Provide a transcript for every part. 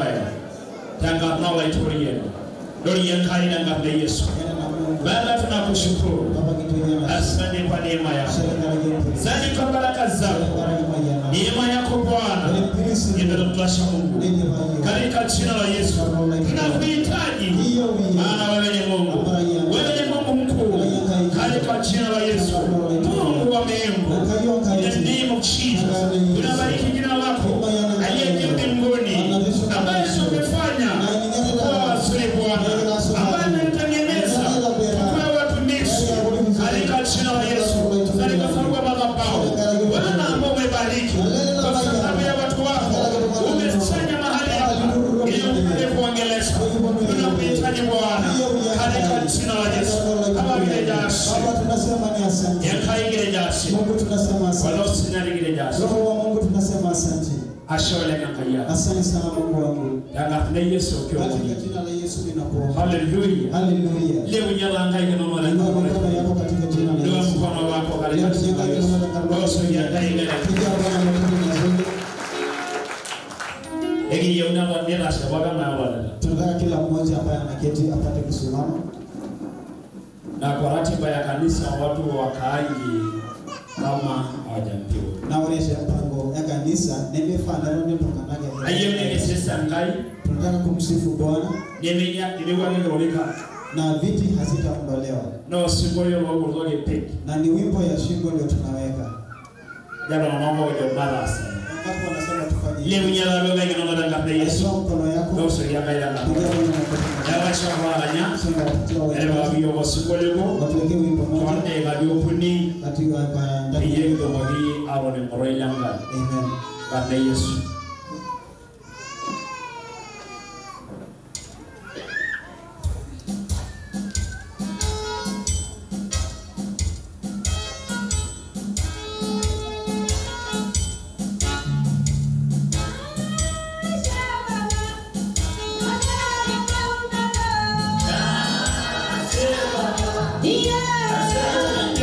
mbaya tanga na waitorien dorien kai na ngabe Yesu Enda na Mungu. Baba tunakushukuru Baba kitu yana. asante kwa neema yako Shirika yetu. zani kwa baraka zako Shirika yana. neema yako Bwana Elipirisi. inatutosha Mungu Lende bayo. katika jina la Yesu tunakuhitaji Hiyo maana wiyo. wewe ni Mungu wewe ni Mungu mkuu katika jina la Yesu Mungu wa miungu in the name of Jesus tunabariki jina lako aliye juu mbinguni ambaye umefanya kuwa wazuri Bwana ambaye ametengeneza kuwa watumishi katika jina la Yesu katika sababu ya madhabahu Bwana ambao umebariki kwa sababu ya watu wako umesanya mahali hapa ili upate kuongelesha tunakuhitaji Bwana katika jina la Yesu kama vile jasi Baba tunasema ni asante. yakaigire jasi Mungu tunasema asante. walosinarigire jasi Roho wa Mungu tunasema asante. ashole kankaya Asante sana Mungu wangu. yangatne Yesu ukiwa Katika mwingi jina la Yesu ninakuomba. haleluya Haleluya. leo nyalangaike nonola Inua mikono yako katika jina la ndio Yesu. mkono wako katika jina la Yesu Roho yangaike Pigia Bwana makofi mazuri. Egi una bandera sabaga na wala Tunataka kila mmoja ambaye anaketi apate kusimama. na kwa ratiba ya kanisa watu wakaaji kama hawajampiwa naonesha mpango ya kanisa nimefanya ndio tukanage ayo nege sesa ngai tunataka kumsifu Bwana nemenya nimewange oleka na viti hazitaondolewa no simboyo wa uzoge peki na ni wimbo ya shingo ndio tunaweka jana na mambo ya balance hapo wanasema tufanye leo nyala loga ino na ngapne Yesu Yesu mkono yako doso ya kaya na pigia Bwana makofi dawa shawanya Songa katika ele wa watu biyo wasimbolego watuwekee wimbo moja twande ga biopuni katika kwa ndani iye ndo wagi arone moroilanga amen ngapne Yesu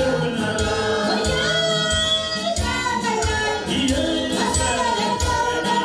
Yeah.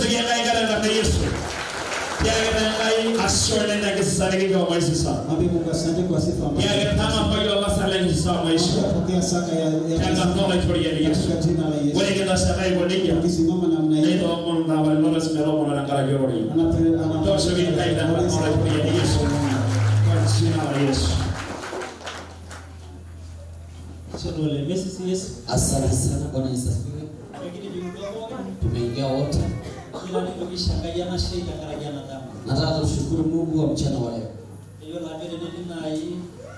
byose byengai kalenda na yesu byagenangai asione na kisariki kwa maisha sana Mwambie Mungu asante kwa sifa ambazo byagetama mpayo masala ni sawa maisha Pokea saka ya ya Changa mkono itori ya Yesu. katika jina la Yesu. wale kenda sema iko nija Ukisimama namna hii ndio mwana na wale ndio simelo mwana na kara jori anape- ana- Tosha vile kaida na mkono itori ya Yesu kwa jina la Yesu Shodole, Mrs. Yesu. Asante sana Bwana Yesu asifiwe. Lakini viungo Tumeingia wote. kila ndio kishangayana shida karajana damu. Nataka tumshukuru Mungu wa mchana wa leo. Hiyo la mbele nini na hii.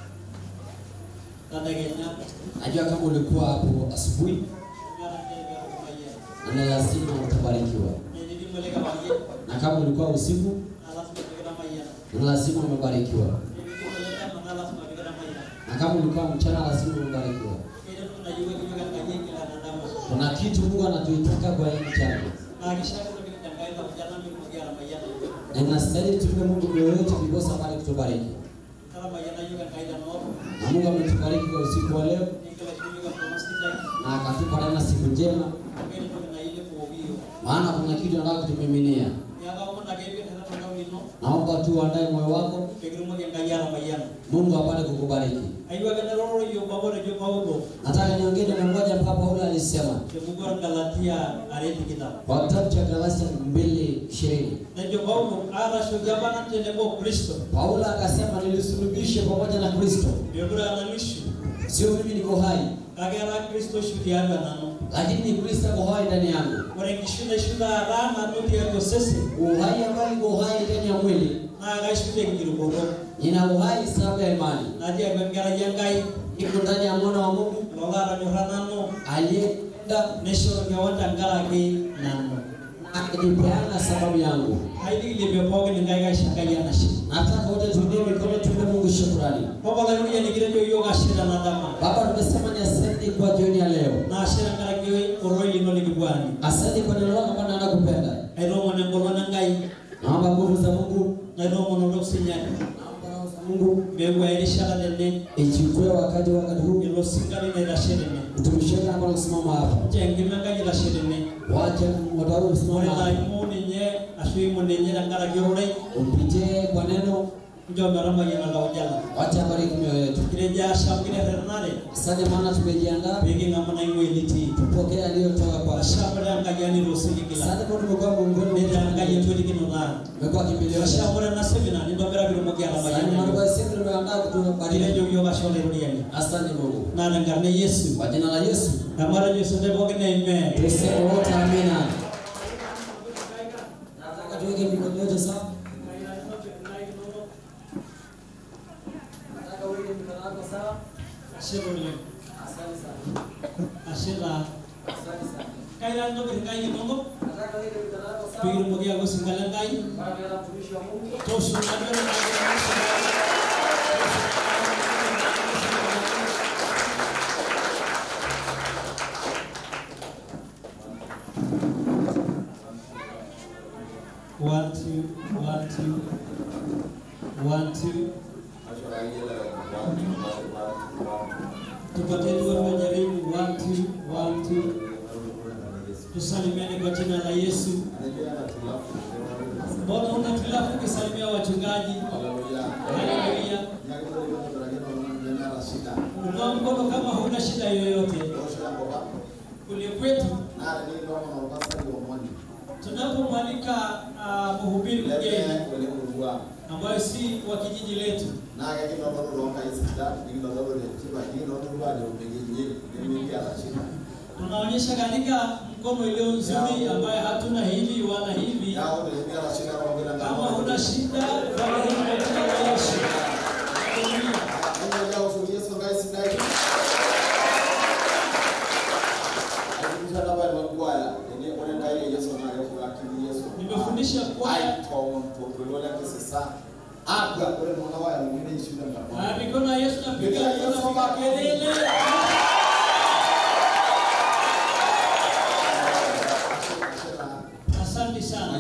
Dada Kenya. Najua kama ulikuwa hapo asubuhi Ngara ndege kwa yeye. na ni lazima utabarikiwa, Nini ni mweleka waje. na kama ulikuwa usiku Alafu tukira maya. na lazima umebarikiwa, Nini ni mweleka na alafu tukira maya. na kama ulikuwa mchana lazima umebarikiwa. Ile tunajua kitu kama nyingi la damu. Kuna kitu Mungu anatuitaka kwa hii mchana, Na kisha kuna kitu kangaida mjana mimi mmoja maya. na inastahili tupe Mungu moyo wetu kukosa pale kutubariki, Kama maya na yuka kaida no. na Mungu ametubariki kwa usiku wa leo Nikala kitu kama promotion na akatupa tena siku njema, Ngeni ndio na ile kuobio. maana kuna kitu anataka kutumiminia. Yaga umo na kebe tena tunawino. Naomba tu uandae moyo wako, Pegiri mo ngayara maya. Mungu apate kukubariki. Aiwa kana roro yo babora yo paulo. Nataka niongee neno moja mpaka Paulo alisema Kemugora Galatia areti kita. kwa kitabu cha Galatia mbili ishirini Na jo paulo ara sho jabana tene bo Kristo. Paulo akasema nilisulubishwa pamoja na Kristo, Yogura analishu. sio mimi niko hai, Kagera Kristo shudiaga nano. lakini ni Kristo ako hai ndani yangu. Ore kishuda shuda rana nuti ya sese. Uhai ambao iko hai ndani ya mwili, Na ga shude kirugogo. nina uhai sababu ya imani, Na dia bengara yangai. iko ndani ya mwana wa Mungu Lolara nyoranano. aliyeenda Neshoro nyawanda ngara ge nano. na akinipeana sababu yangu. Haidi ile bepoge ni ngai ga shaka yana shi. Nataka wote tuinue mikono, tupe Mungu shukrani. Baba la ruya ni kile yo yoga shida na dama. Baba, tumesema ni asante kwa jioni ya leo, Na shida ngara ge oroi lino ligibwani. asante kwa neno lako Bwana, anakupenda. Airomo ne ngolona ngai. Naomba nguvu za Mungu, Airomo no loksinyani. naomba roho za Mungu Mbegu erishara nene. ichukue wakati wakati huu Ilo singani na irasherene. mtumishi wako anakwenda kusimama hapa, Jengime ngai irasherene. wache wataru Ore kusimama na hapa, imu ninye ashui mu ninye ngara ge oroi. upitie kwa neno, Njo merama yana la ujala. wache abariki mioyo yetu. Kireja shambire hernare. Asante maana tumejiandaa, Begi ngamana imu eliti. tupokee aliyotoka kwa Shambire ngai yani rosiki kila. Asante kwa tumekuwa miongoni mwa Nenda ngai yetu dikino na. tumekuwa kimbilio letu. Shambire na semina ni ndombera biru mugia la Asante maana mayani. kwa sisi tumeandaa Ile kutubariki. jo yoga shole rudiani. Asante Mungu, Na ngarne Yesu. kwa jina la Yesu Namara Yesu ndebo gine amen. tuseme wote amina. Nataka tuweke mikono yetu sawa. Nataka uweke mikono yako sawa. Ashirole. Asante sana. Ashira. Asante sana. Kaira ndo ngai nongo. Nataka uweke mikono yako sawa. Pigiru mugia go singala ngai. Bwana ni mtumishi wa Mungu. Tosu na ndero One, two, one, two, one, two. Tupate tuwe tunajaribu one, two, one, two. Tusalimiane kwa jina la Yesu. Mbona una tilafu ukisalimia wachungaji? Haleluya. Unua mkono kama huna shida yoyote. Kule kwetu tunapomwalika uh, mhubiri mgeni ambayo si wa kijiji letu, tunaonyesha katika mkono iliyo nzuri ambayo hatuna hivi wala hivi. Kama huna shida, fanya hivi kwa jina la Yesu. Haleluya. Nimefundisha kwaya Agwa kule mwana wa mwingine ishinda mtakwa. na mikono ya Yesu napiga napiga kelele. Asante sana.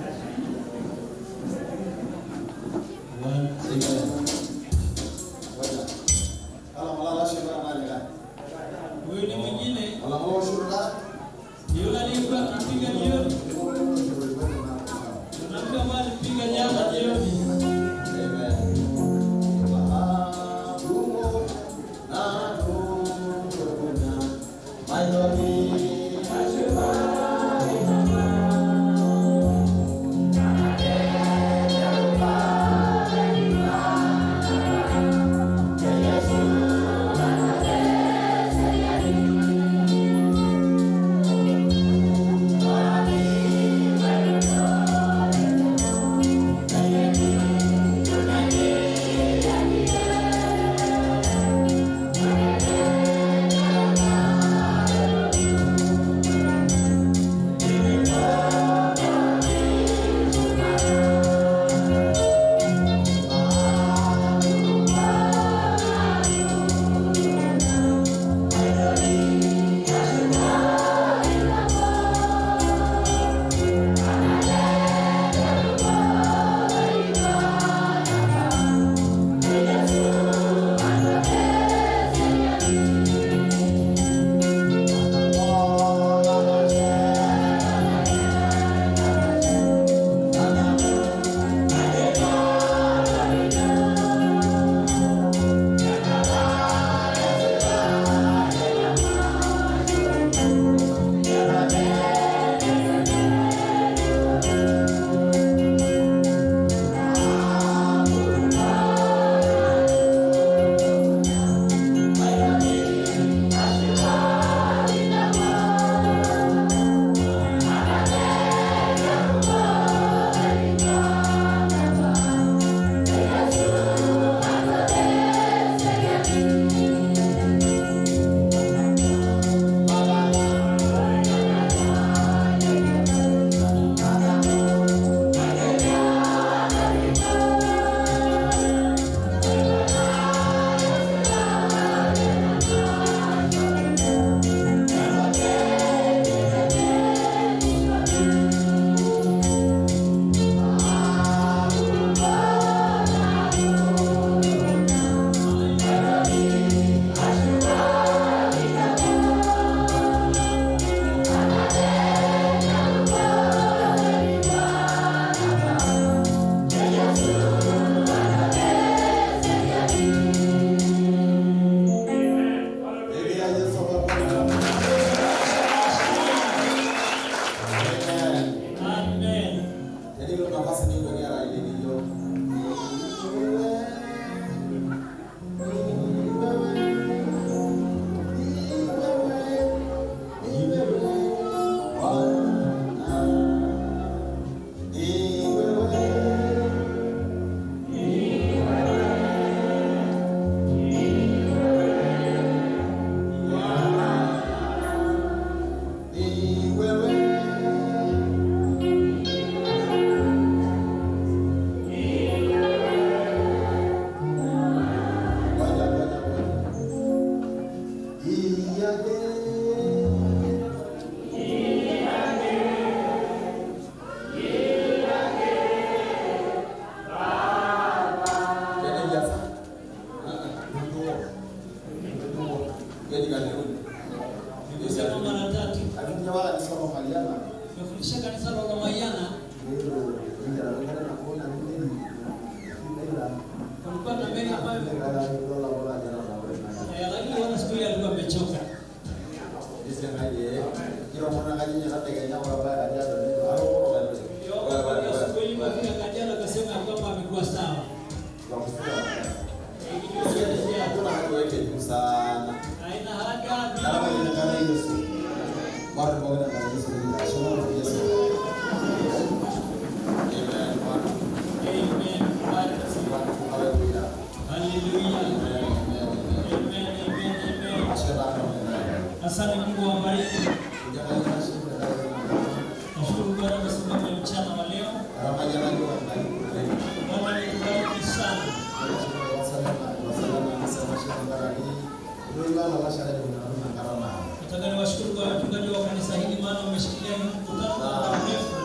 Amen. shirika nani gani? Huyu ni mwingine Wala mwa shirika? yule aliyekuwa akipiga jioni, Ni mwa shirika na mwanamke ambaye alipiga jana jioni. Amen. Nilisema mara tatu. Nimefundisha kanisa la Ramayana. Kulikuwa na meli ambayo eh, lakini wana siku ile alikuwa amechoka. Ndio siku ile kafika Kajiado akasema ya kwamba amekuwa sawa. Haina haja mimi Amen. Hallelujah. Amen. Amen. Amen. Asante Mungu awabariki. Nashukuru Bwana kwa sababu ya mchana wa leo. Bwana nikubariki sana. Nataka niwashukuru kwa wachungaji wa kanisa hili maana wameshikilia hii mkutano kwa muda mrefu.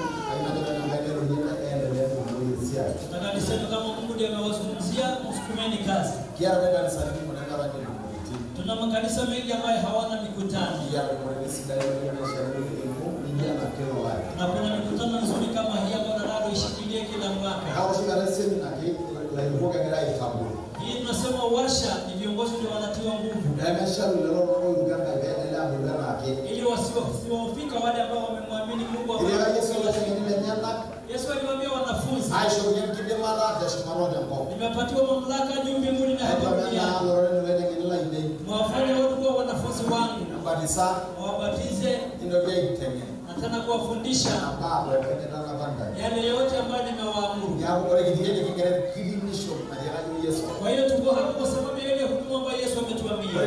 Nataka niseme kama Mungu ndiye amewazungumzia, msukumeni kazi. Tuna makanisa mengi ambayo hawana mikutano, na kuna mikutano nzuri kama hii ambayo Ronaldo ishikilie kila mwaka. Hii tunasema warsha ni viongozi ndio wanatiwa nguvu ili wasiofika wale ambao wamemwamini Mungu ambao Yesu aliwaambia wanafunzi, nimepatiwa mamlaka juu mbinguni na hapa duniani, mwafanye watu kuwa wanafunzi wangu, mwabatize na tena kuwafundisha yale yote ambayo nimewaamuru. Kwa hiyo tuko hapa kwa sababu ya ile huduma ambayo Yesu ametuambia.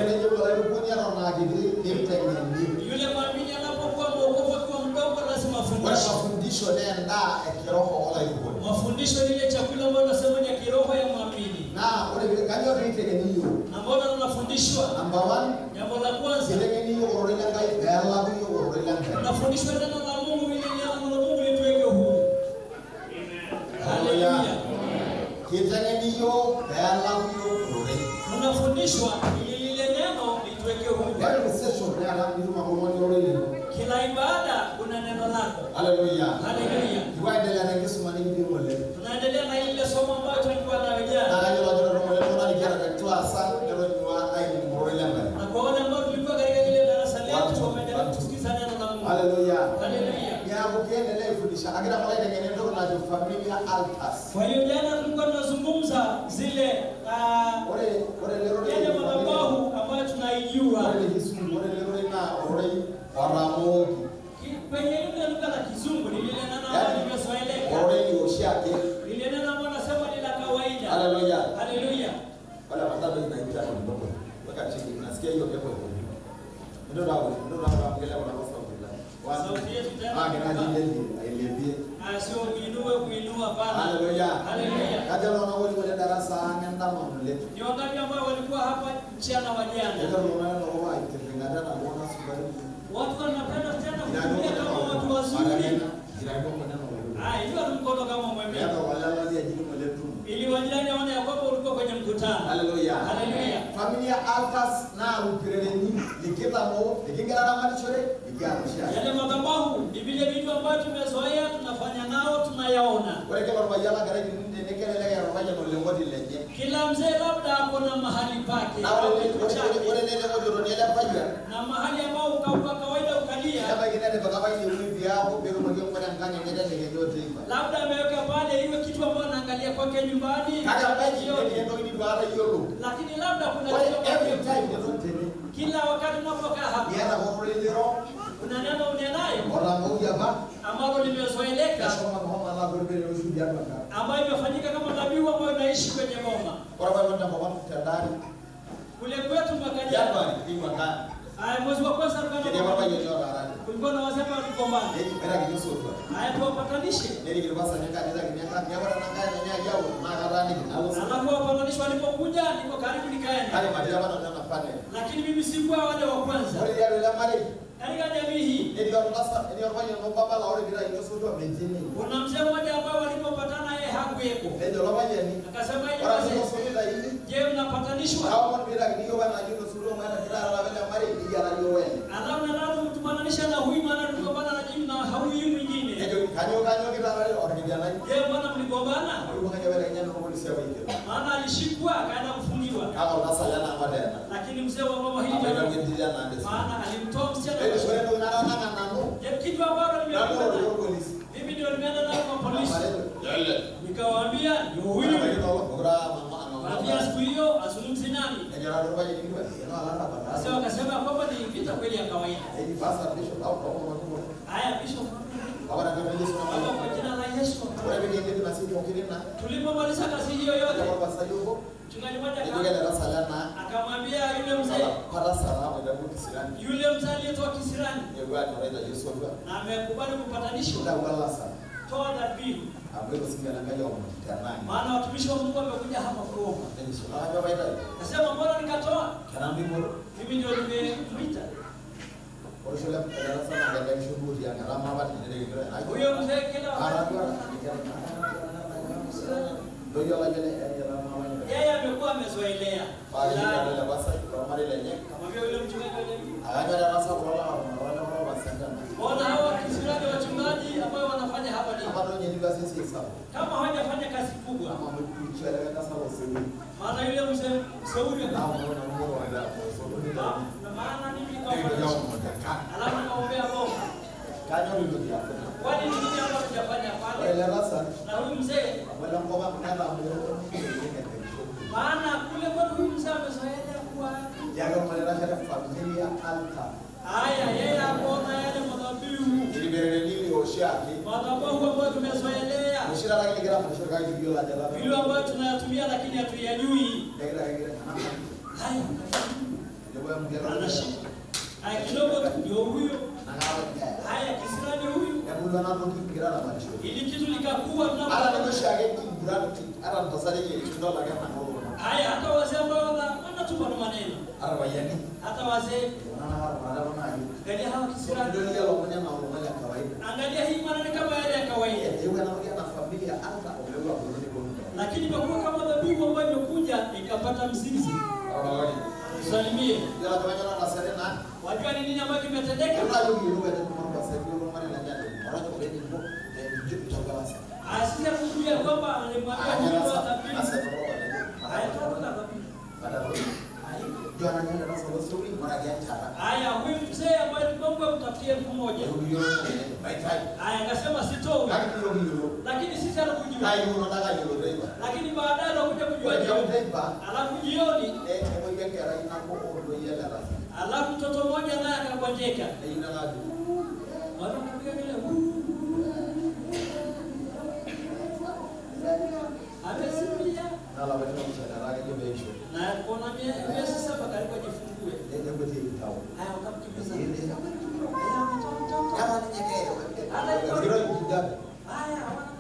Yule mwamini anapokuwa mwokovu akiwa mdogo, lazima afundishwe. mafundisho nenda ekiroho olairukoni Mafundisho ni ile chakula ambayo nasema ni ya kiroho ya mwamini, na ore kanyo kitegeniyo na mbona tunafundishwa? number one Jambo la kwanza kitegeniyo orore ngai bela biyo orore ngai tunafundishwa neno la Mungu ili neno la Mungu lituweke huru. Haleluya! kitegeniyo bela biyo orore Tunafundishwa ili lile neno lituweke huru. bali session ya na bidu makomoni orore Kila ibada kuna neno lako. haleluya Haleluya! kiwaendelea na Yesu mani bidu mole Tunaendelea na ile somo ambayo tulikuwa nayo na jana, kanyo la jora mole tona ni kera klasa ero nywa ai orore ngai na kwa wale ambao tulikuwa katika ile darasa letu wameendelea kusikiza neno la Mungu. haleluya Haleluya! nyango kiendelea ifundisha agira mole tengenendo na familia altars Kwa hiyo jana tulikuwa tunazungumza zile ah, ore ore lero yale madhabahu ambayo tunaijua ore ni Kisumu ore lero na ore waramogi Ki- kwenye ile lugha la Kizungu ni lile neno ambalo limezoeleka, ore ni oshiake lile neno ambalo nasema ni la kawaida. haleluya Haleluya! wala matado inaita kwa ndogo wakati nasikia hiyo pepo iko ndio ndio ndio ndio ngela kwa kosa bila Sauti yetu tena. ah kana jinde ailepie Ah, sio kuinue kuinua bana. haleluya Haleluya! kaja naona wale wale darasa ngenda mamle Ni wangapi ambao walikuwa hapa mchana wa ndio jana? naona na wao ikitengana na bona sukari Watu wanapenda tena ina kutumia kama watu wazuri. ina ndio kwa neno Ah, hiyo ni mkono kama mwembe. Yako walala ya jini mole tu Ili wajirani waone ya kwamba ulikuwa kwenye mkutano. haleluya Haleluya! familia altas na upireleni likitamo likingerara malichore likiarusha Yale madhabahu ni vile vitu ambavyo tumezoea tunafanya nao tunayaona. ore ke barba yala gara ninde nekelele ya roba ya nole ngodi lenye Kila mzee labda ako na mahali pake na au ore kitu ore chake ore nele ngodi ro nele paya na mahali ambao kwa kawaida ukalia, kama kinene baka bai ni wivi yako bego mwe ngora nganya ngene ngene yote iba labda ameweka pale iwe kitu ambacho anaangalia kwake nyumbani, kaka bai jioni. ni ndo ni bara yoro lakini labda kuna ore kitu every ambacho time ndo tene kila wakati unapokaa hapa ni ana ngore lero kuna neno unenayo ora moja ba ambalo limezoeleka kasoma ngoma la gorbe leo shuhuda hapa ambayo imefanyika kama dhabihu ambayo inaishi kwenye boma ora ba ndo mama tandari kule kwetu mwaka jana. japa ni mwaka Haya, mwezi wa kwanza kile tulikuwa baba na yoro arani kulikuwa na wazee waligombana. Neri era kidogo Haya, tuwapatanishe Neri kilibasa nyaka nenda kinyaka nyabara na ngaya nya yao na garani alo Alafu wapatanishi walipokuja niko karibu nikaenda, kale madia bana na pale lakini mimi sikuwa wale wa kwanza ore ya la mare katika jamii hii. neri ya rasa neri ya banya no baba la ore bila ino soto mejini Kuna mzee mmoja ambaye walipopatana yeye hakuwepo, ndio la banya ni akasema hivi ora basi, sio soto da hivi je, mnapatanishwa? hao mon bila ndio bana jino soto maana bila la bana mare ya la yo wewe Alafu na nani mtupatanisha na huyu, maana tuligombana na jini na huyu mwingine. ndio kanyo kanyo kita la ore kijana Je, mbona mligombana? huyu kanya wala nyano ko polisi ya wewe Maana alishikwa akaenda kufungiwa, kama unasa yana madena lakini mzee wa mama hili hapo ndio jamii, ndio na ndio maana alimtoa msichana. ndio sio ndio na na na na no Je, kitu ambalo na nimeona ndio polisi mimi ndio nimeenda nao kwa polisi, yale nikawaambia ndio huyu Pia siku hiyo azungumzi nami. Sasa wakasema kwamba ni vita kweli ya kawaida. Haya bishop, Baba kwa jina la Yesu. Tulipomaliza kazi hiyo yote, mchungaji mmoja aka- akamwambia yule mzee, yule mzee aliyetoa kisirani na amekubali kupatanishwa, toa dhabihu, maana watumishi wa Mungu wamekuja hapa kuomba. Nasema mbona nikatoa? Mimi ndio nimemwita huyo mzee kila wakati yeye amekuwa amezoelea. La nyumbani. Ndio basa kwa mali lenye. Kamwambia yule mchungaji wa jamii, Akaja darasa kwa wala wala wala basanga. ona hawa kisirani wachungaji ambao wanafanya hapa ni Kama ndio nyinyi basi si sawa. kama hawajafanya kazi kubwa, Kama mtuchele kasa wasemi. maana yule mzee mshauri Na mwana mwana wa ndio. na maana mimi Ndio kama yao mmoja. alafu nikaombea Mungu, Kanyo ndio ndio. kwani ni nini ambacho hujafanya pale? Wale darasa Na huyu mzee, wala ngoma mnada mmoja. maana kule kwa huyu mzee amezoea kuwa Yaga mwana shaka familia alta. haya, yeye akuona yale madhabihu Iliberelili oshaki. madhabahu ambayo tumezoelea, Mshira la kile kama mshira kile kile la jala. vile ambayo tunayatumia lakini hatuyajui. Ndio kile. Haya, Ndio mgera. anashika haya kidogo tu, ndio huyo. Anawa. Haya, kisirani huyu, Hebu wana hapo kigira la macho. ili kitu likakuwa Ala tunapo ndio shage kigira ala mtasali ile kitu la kama hapo. haya, hata wazee ambao wana- wanatupa na maneno, Ara bayani. hata wazee, Unaona hapo wala wana hiyo. angalia hawa kisirani, Ndio ile la kunya na unaona ya kawaida. angalia hii maneno kama yale ya kawaida, Yeye anaongea na familia hata umewa kurudi kwa mtu. lakini kwa kuwa kama dhabihu ambayo imekuja ikapata mzizi, salimie, Ndio la kama na serena. wajua ni nini ambacho kimetendeka. Unajua hiyo ndio ndio mambo ya sasa ndio mara na jana. Unajua kwa nini ndio ndio tutawala. Asije kujua kwamba alimwambia huyu wa dhabihu. Haya, tunataka dhabihu. Haya, huyu mzee ambaye Mungu amtafutie elfu moja. Haya, akasema sitoi, lakini sisi hatukujua, lakini baadaye anakuja kujua jioni. Alafu jioni, alafu mtoto mmoja naye akagonjeka, watu wakapiga kile huu, amesimia na kuna mie- miezi saba karibu ajifungue. Haya, wakamkimbiza haya,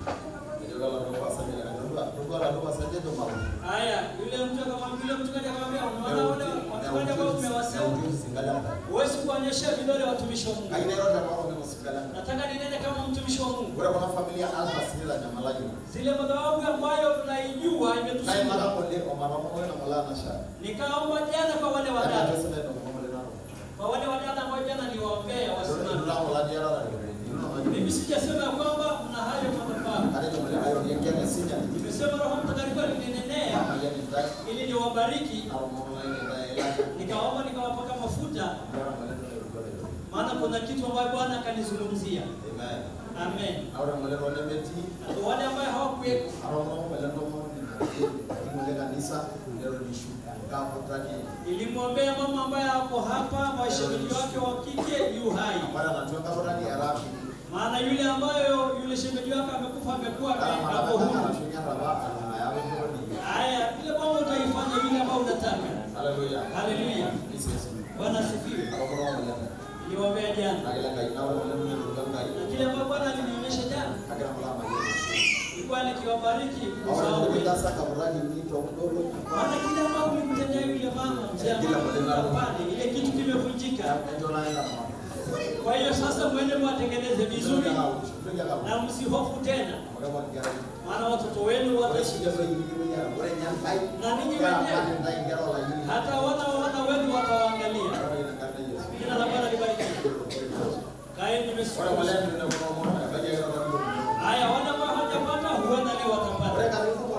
haya, yule mtu akamwambia, yule mchungaji akamwambia, unaona wale wachungaji ambao umewasema, huwezi kuonyesha vidole watumishi wa Mungu. Nataka ninene kama mtumishi wa Mungu. Ora kuna familia alfa sila nyamalaji. Zile madhabahu ambayo tunaijua Naye imetusumbua. mara kole omara moyo na mulana sha. Nikaomba jana kwa wale Wadada wadada, sasa ndio mmoja nao. kwa wale wadada ambao jana niwaombea Ndio wasimame. ndio mulani yara na Mimi sijasema ya kwamba mna hayo madhabahu. Kale ndio mmoja ayo yenge mesinya ni. Nimesema Roho Mtakatifu alinenea Kama yeye ni ndani. ili niwabariki, Au mmoja yeye ndio yeye. nikaomba nikawapaka mafuta, maana kuna kitu ambayo Bwana akanizungumzia. Amen. Amen. Ahora mmoja ndio nemeti. Na kwa wale ambao hawakuwepo, Ahora mmoja ndio mmoja kanisa ndio ni shuka. Kapo tani. nilimwombea mama ambaye hapo hapa, mashemeji wake wa kike yu hai. Mara anatoka bora ni arafi. maana yule ambayo yule shemeji wake amekufa amekuwa Kama ame- mara hapo huru. anashunya raba ayawe ndio ni. Haya, vile Bwana utaifanya vile ambao unataka. Haleluya. Haleluya, This is. Bwana asifiwe. Ahora mmoja. Niwaombea jana Nagila ngai nawe mmoja ndio ngai. na kile ambacho Bwana alinionyesha jana, Akina mulama yeye. ilikuwa nikiwabariki Ahora usahau ndio wewe. sasa kaburani mito mdogo. maana kile ambao ulimtendea yule mama mzee Kila ambaye mmoja alikuwa pale, ile kitu kimevunjika. Ndio naenda kwa. Kwa hiyo sasa mwende mwatengeneze vizuri Ndio kama. na msihofu tena, Kwa kwa gari. maana watoto wenu wataishi na ninyi wenyewe, hata wana wana wenu watawaangalia. Jina la Bwana libarikiwe. Kaeni nimesimama. Haya, wale ambao hawajapata huenda leo watapata.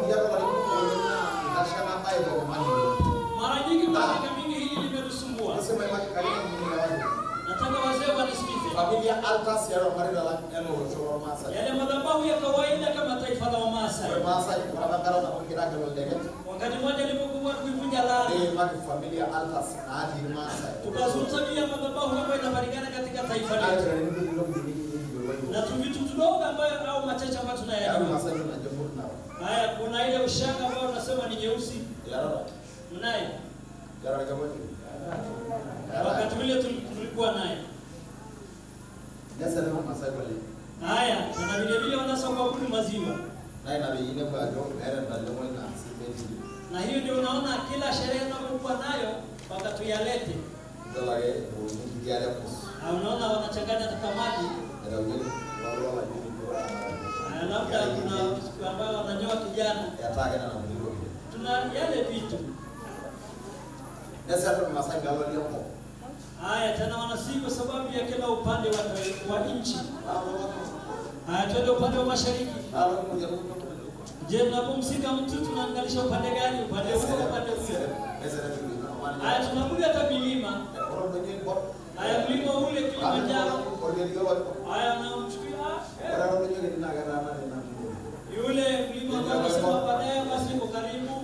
Mara nyingi kwa miaka mingi hili limetusumbua. Nataka wazee wanisikize. Yale madhabahu ya kawaida kama taifa la Wamasai. Wakati mmoja nilipokuwa kuivunja laana, tukazungumza juu ya madhabahu ambayo inapatikana katika taifa letu. Na tu vitu tudogo ambayo au machache ambayo tunayajua. Haya, kuna ile ushanga ambayo unasema ni nyeusi. Mnaye. Wakati ule tuli- tulikuwa naye. Haya, na vile vile wanasa kuabudu maziwa. Na hiyo ndio unaona kila sherehe unapokuwa nayo wakatuyalete. Na unaona wanachanganya hata maji. Na labda kuna siku ambayo wananyoa kijana. Tuna yale vitu. Nesa ndo Masai ngalo lipo. Haya tena wanasihi kwa sababu ya kila upande wa, wa nchi. Haya twende upande wa mashariki. Je, tunapomsika mtu tunaangalisha upande gani? Upande huu au upande huu? Haya tunarudi hata milima. Haya mlima ule Kilimanjaro. Haya namchukia eh, yule mlima ambao unasema baadaye basi uko karibu.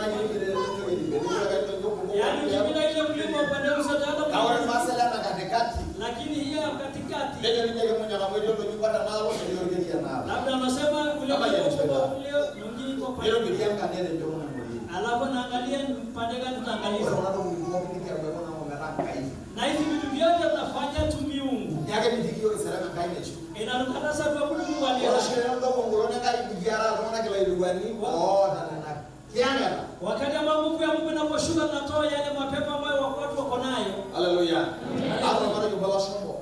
Yaani ukipita ile mlima upande huu sasa hata lakini hiyo ya katikati labda anasema ule Kama mlima ya uko Mshela. ule mwingine uko pale. Alafu naangalia ni upande gani tunaangalia. Na hivi vitu vyote tunafanya tu miungu. Inaruka sasa kwa Mungu aliye Wakati ambao nguvu ya Mungu inaposhuka tunatoa yale mapepo ambayo watu wako nayo. Haleluya. Hapo mara yubala shombo.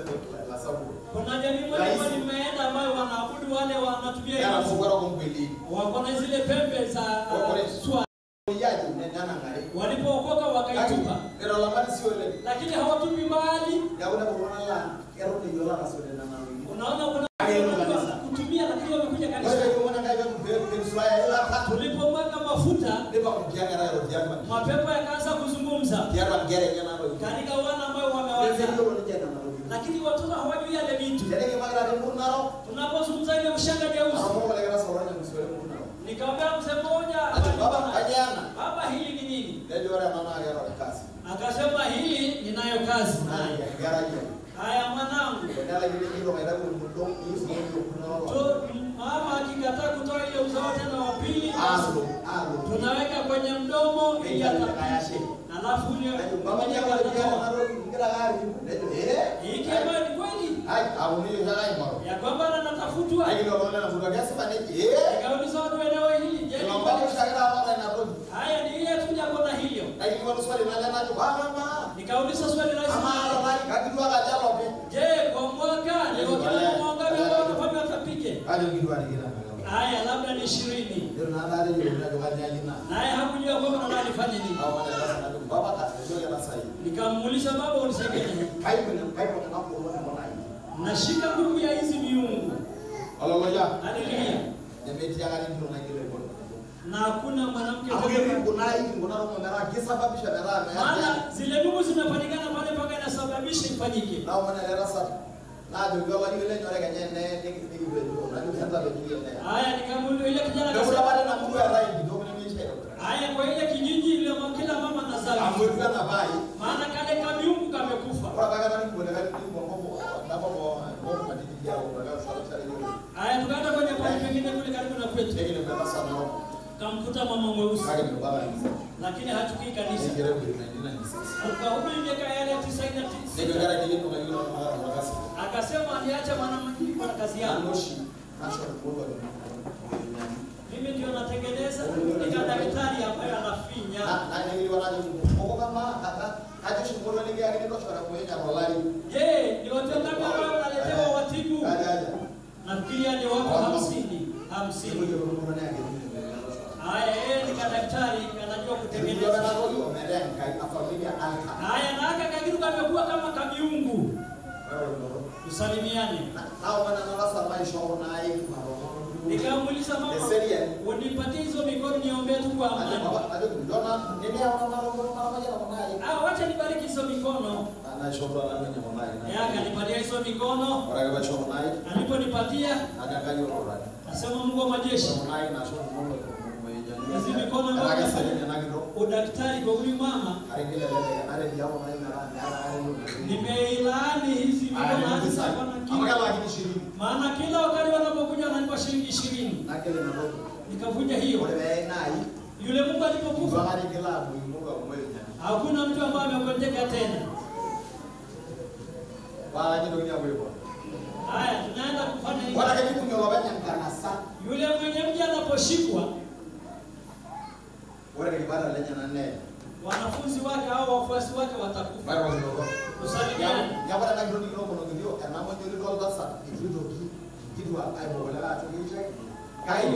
La sabu. Kuna jamii moja Rahisi. ambayo nimeenda ambayo wanaabudu wale wanatumia Yana hizi. fugara kumkweli. Wako na zile pembe za Wako- swa. Yaji nena ngari. Walipookoka wakaitupa. Pero la mali sio ile. Lakini hawatupi mbali. Ya una kuona la. Kero ni yola na sio nena na wingi. Unaona kuna Hayo ndo watu kanisa. kutumia lakini wamekuja Wewe kanisa. ukiona kaiwa kupensula ya ila tatu. Tulipomwaga mafuta Ndipo kukianga na yaro dianga. mapepo yakaanza kuzungumza Dianga ngere nyana na wingi. katika wana ambao Wewe wamewaza. ndio unajana na wingi. Lakini watoto hawajui yale vitu. Jadi magara ni munaro. Tunapozungumza ile ushanga jeusi, Amo wale kana sawanya mswele munaro. nikamwambia mzee mmoja, Ati baba kajana. baba, hili ni nini? Ndio wale mama yaro kasi. Akasema hili ninayo kazi nayo. Haya, garaje. Haya mwanangu, Badala ile kilo maida kumdo, hizo ndio kunao. to- mama akikataa kutoa ile uzao tena wa pili, Alo, alo. tunaweka kwenye mdomo ili atapike. Alafu ile Mama mmoja yako ndio akatoa. anaro ngira gari. Ndio eh. Hiki ambayo ni kweli Hai, au ndio gari maro. ya kwamba anatafutwa. Hai ndio wanaona na kutoka sasa niki. Eh. Nikauliza watu eneo hili, je, ni Tunaomba kweli? kushakira hapa na roho. Haya ni ile tu jambo na hilo. Hai kwa swali na jana tu baba mama. Nikauliza swali Mama rahisi. alabari kadri wala jalo pe. Je, kwa mwaka ni wakina mwanga vile wanafanya watapike? Hayo kitu anagira. Haya, labda ni ishirini. Ndio na ndani ndio ndio kaja jina. Naye hakujua kwamba nataka nifanye nini. Hao wana sasa na baba ka ndio yana sahi. Nikamuuliza baba, unisaidie nini? Kaipo na kaipo na hapo unaona mbona hivi. Nashika nguvu ya hizi miungu. Haleluya. Haleluya. Nimetia gari ndio na kile kwa. Na hakuna mwanamke Hapo tena. hivi kuna hivi kuna roho mera kisababisha mera. Maana zile miungu zimepatikana pale mpaka inasababisha ifanyike. na umana darasa na ndio wala yule ndio rega nyene niki niki ndio na ndio hata ndio ndio Haya, nikamuuliza ile kijana ndio kuna akasema, bado na Mungu ya rai ndio kuna mimi haya kwa ile kijiji ile ma- kila mama na zao. amweka na bai Maana kale kamiungu kamekufa. kwa baga na Mungu na kali kwa mambo na mambo mambo madidi ya kwa baga sala sala hiyo Haya, tukaenda kwenye pale pengine kule karibu na kwetu. ndio ndio kwa sana roho Kamkuta mama mweusi, kage ndio baba ni lakini hatukii kanisa. ndio ndio ndio ndio Akahubiri miaka yale tisaini na ndio tisa. gara kile kwa hiyo na mara kasi Akasema niache mwanamke kwa kazi yangu. anoshi nasho Mungu Mimi ndio natengeneza nika daktari ambaye anafinya. na na ile wanaje Mungu kama hata hata shughuli ile gari ndio shara kuweka rolali Je, ni watu wangapi ambao wanaletewa watibu? kaja Nafikiria ni watu hamsini. Hamsini. Haya, yeye ni daktari anajua kutengeneza. Haya, na haka kakitu kamekuwa kama kamiungu. Tusalimiane. Nikamuuliza mama, unipatie hizo mikono niombee tu kwa amani. Ah, wacha nibariki hizo mikono. Yeye akanipatia hizo mikono. Aliponipatia nasema Mungu wa majeshi, udaktari kwa huyu mama nimeilaani hizi mikono hasa hapa na kila. Maana kila wakati wanapokuja wananipa shilingi ishirini. Nikavunja hiyo. Yule Mungu alipokufa hakuna mtu ambaye amegonjeka tena. Haya, tunaenda kufanya hivi. Yule mwenye mji anaposhikwa, wanafunzi wake au wafuasi wake watakufa. Tusalimiane.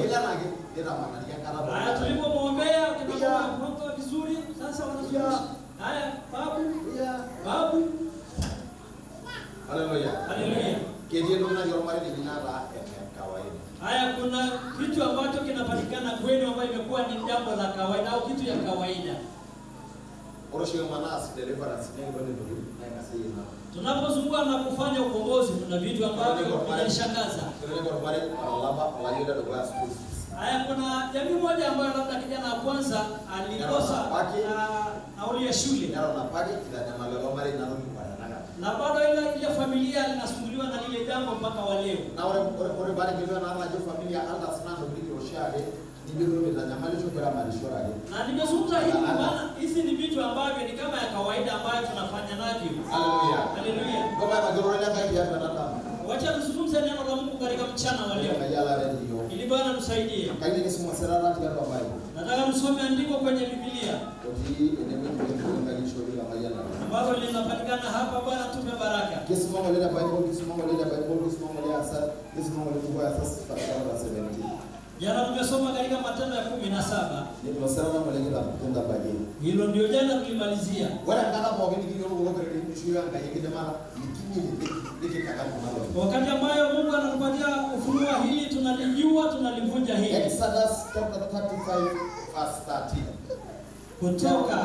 Haya, tulipomwombea tukamwomba vizuri, sasa wanazungumza. Haya, babu, iya babu. haleluya Haleluya. ketie ntoki natii ormarei linyi nataa ene kawaida Haya, kuna kitu ambacho kinapatikana kwenu ambayo imekuwa ni jambo la kawaida au kitu ya kawaida. ore oshi manas deliverance nekidol intokitin naingaseyie naa Tunapozungua na kufanya ukombozi, kuna vitu ambavyo vinanishangaza. kelelek ormarei olapa olayieu ledukuya school fees Haya, kuna jamii moja ambayo labda kijana wa kwanza alikosa ah, nauli ya shule neton apake itanyamal lelo marei natoki patanakata na bado ile ile familia linasumbuliwa na lile jambo mpaka wa leo. na ore ore- ore pategelio naa najo familia altas naa ntokitin oshiake nijo mitanyamalisho kiramatishore ake Na nimezungumza hivi maana hizi ni vitu ambavyo ni kama ya kawaida ambayo tunafanya navyo. haleluya Haleluya. ngoma makirore lenkai tiatua ena dama Wacha tuzungumze neno la Mungu katika mchana wa leo. kayialare yiok Ili Bwana tusaidie. kayieu nikisoma sirara tiatua bible Nataka msome andiko kwenye Biblia otii enewueji enkalishoki lamayianare ambalo linapatikana hapa. Bwana tupe baraka. kisuma ngole le bible kisuma ngole le bible kisuma ngole asa kisuma ngole buku ya asa chapter 17 Jana tumesoma katika Matendo ya kumi na saba. nitosirara ngole kila kutenda baje Hilo ndio jana tulimalizia. ore enkata pookin nikiyiolo kulo kereti nishuyo enkai ekidimata likinyie likikakatumalo Wakati ambayo Mungu anatupatia ufunua hili, tunalijua, tunalivunja hili. Exodus chapter 35 verse 13 Kutoka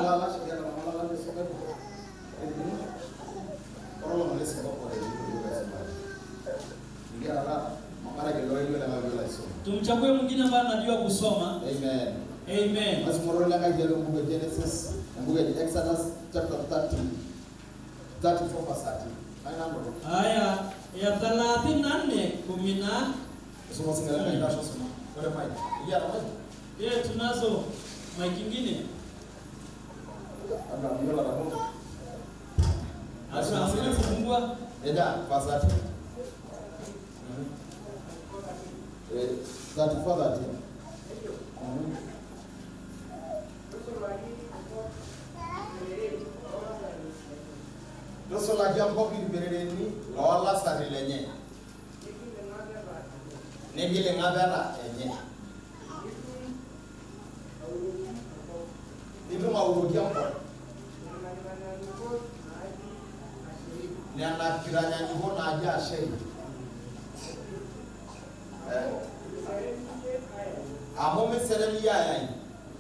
tumchague mwingine ambaye anajua kusoma. Amen. Haya ya 34 kumi na je, tunazo maiki ingine? Abraham kufungua tosolaki enkop irperereni loolasari lenye negil ing'apeta enye nitum auroki enkop nena kitanyanyukot naaji asheri Eh. amu miserem yayai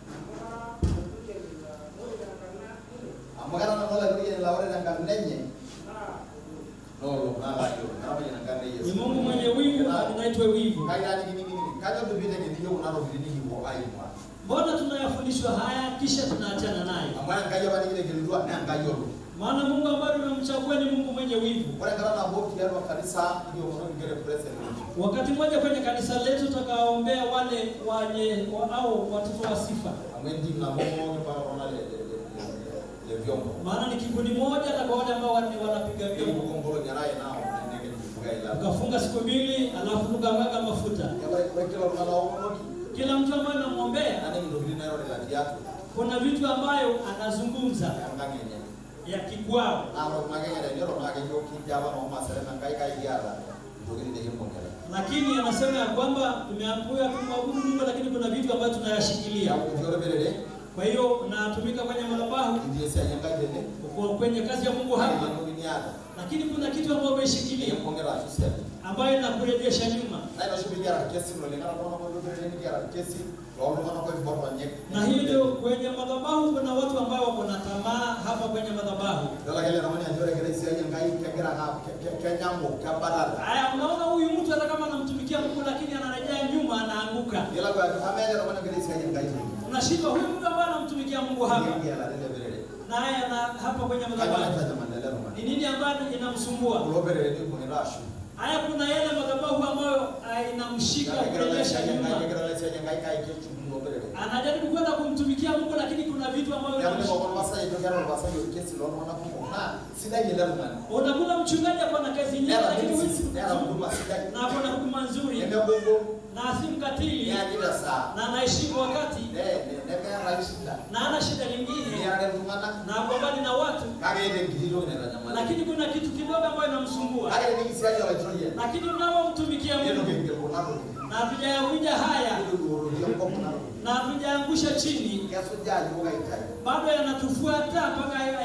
amu ketanadolakiriye la ore tenkarna enye nolo nalayo naramayie tenkarna ni Yesu Mungu mwenye wivu na inaitwa wivu. kaitanikiningini kanyo tupitekeninyo kuna tokitin nikipuo aing'ua Mbona tunayafundishwa haya kisha tunaachana nayo? amu ore enkai apa nikitekelitua naa enkai olo Maana Mungu ambaye tumemchagua ni Mungu mwenye wivu. ore enkata nabo tiatua kanisa nikiomono nkere present Wakati mmoja kwenye kanisa letu tutakaombea wale wenye wa- au watoto wa sifa, amu entim nabo mpaka tona le- le- le- le- le vyombo maana ni kikundi moja na kwa wale ambao wan- wanapiga vyombo. ikukongolo nyarai nao nenekejifuga ilata Tukafunga siku mbili, alafu tukamwaga mafuta. ore ore kila oltung'ani omonoki Kila mtu ambaye namwombea, aniki ntokitin nairorita tiatua kuna vitu ambayo anazungumza enkang enye ya kikwao, naa ore kuna keng'era enero naa kejo kijapa noomaserem enkai kai kiata ntokitin nikimbung'ita lakini anasema ya kwamba tumeambiwa tumwabudu Mungu, lakini kuna vitu ambavyo tunayashikilia. yaku itii orperere Kwa hiyo natumika kwenye madhabahu itii esiai enkai tene uko kwenye kazi ya Mungu hapa, entoki niata lakini kuna kitu ambayo umeshikilia nikimbung'ita ashu siai ambayo inakurejesha nyuma, naa ina oshi pikiata irkesin oleng ata iltung'anak orperere nikiata irkesin looltung'anak oibor onyek na hivyo kwenye madhabahu kuna watu ambao wako na tamaa hapa kwenye madhabahu. idol ake ele tung'ani ajo ore egira esiai enkai kegira aka- ke- ke- kenyamu kebatata Haya, unaona huyu mtu hata kama anamtumikia Mungu, lakini anarejea nyuma, anaanguka. yiolo ajo amaa ele tung'ani ogira esiai enkai tene Unashindwa, huyu mtu ambaye anamtumikia Mungu hapa nikigialata ele perere na haya na hapa kwenye kainyoo madhabahu, naitanyamal ele tung'ani ni nini ambayo inamsumbua? kulo perereni ibung'ita ashu Haya, kuna yale madhabahu ambayo ah, inamshika kegira ele kurejesha esiai enkai nyuma, kegira ele esiai enkai kai kechuku kulo perere anajaribu kwenda kumtumikia Mungu, lakini kuna vitu ambavyo neeku vinamshika. niko orpasai ejo keeta orpasai orkesi looltung'anak kumok naa sidai ele tung'ani Unakula mchungaji hapo na kazi nyingi, neeta lakini ministry, neeta huyu huduma sidai na hapo na huduma nzuri nemegogo na si mkatili neanyita saa na anaheshimu wakati ne- ne- nemeeta shida na ana shida nyingine niyarare iltung'anak na gombani na watu, kake eeta enkiti toki naitanyamal lakini kuna kitu kidogo ambayo inamsumbua. kake tenikisiai olaitoria Lakini unapomtumikia Mungu nenokengel kuna tokitin na hatujayakuja haya nikiduoroki enkop kuna tokitin na hatujaangusha chini, kesujaa ajo kaitai bado yanatufuata mpaka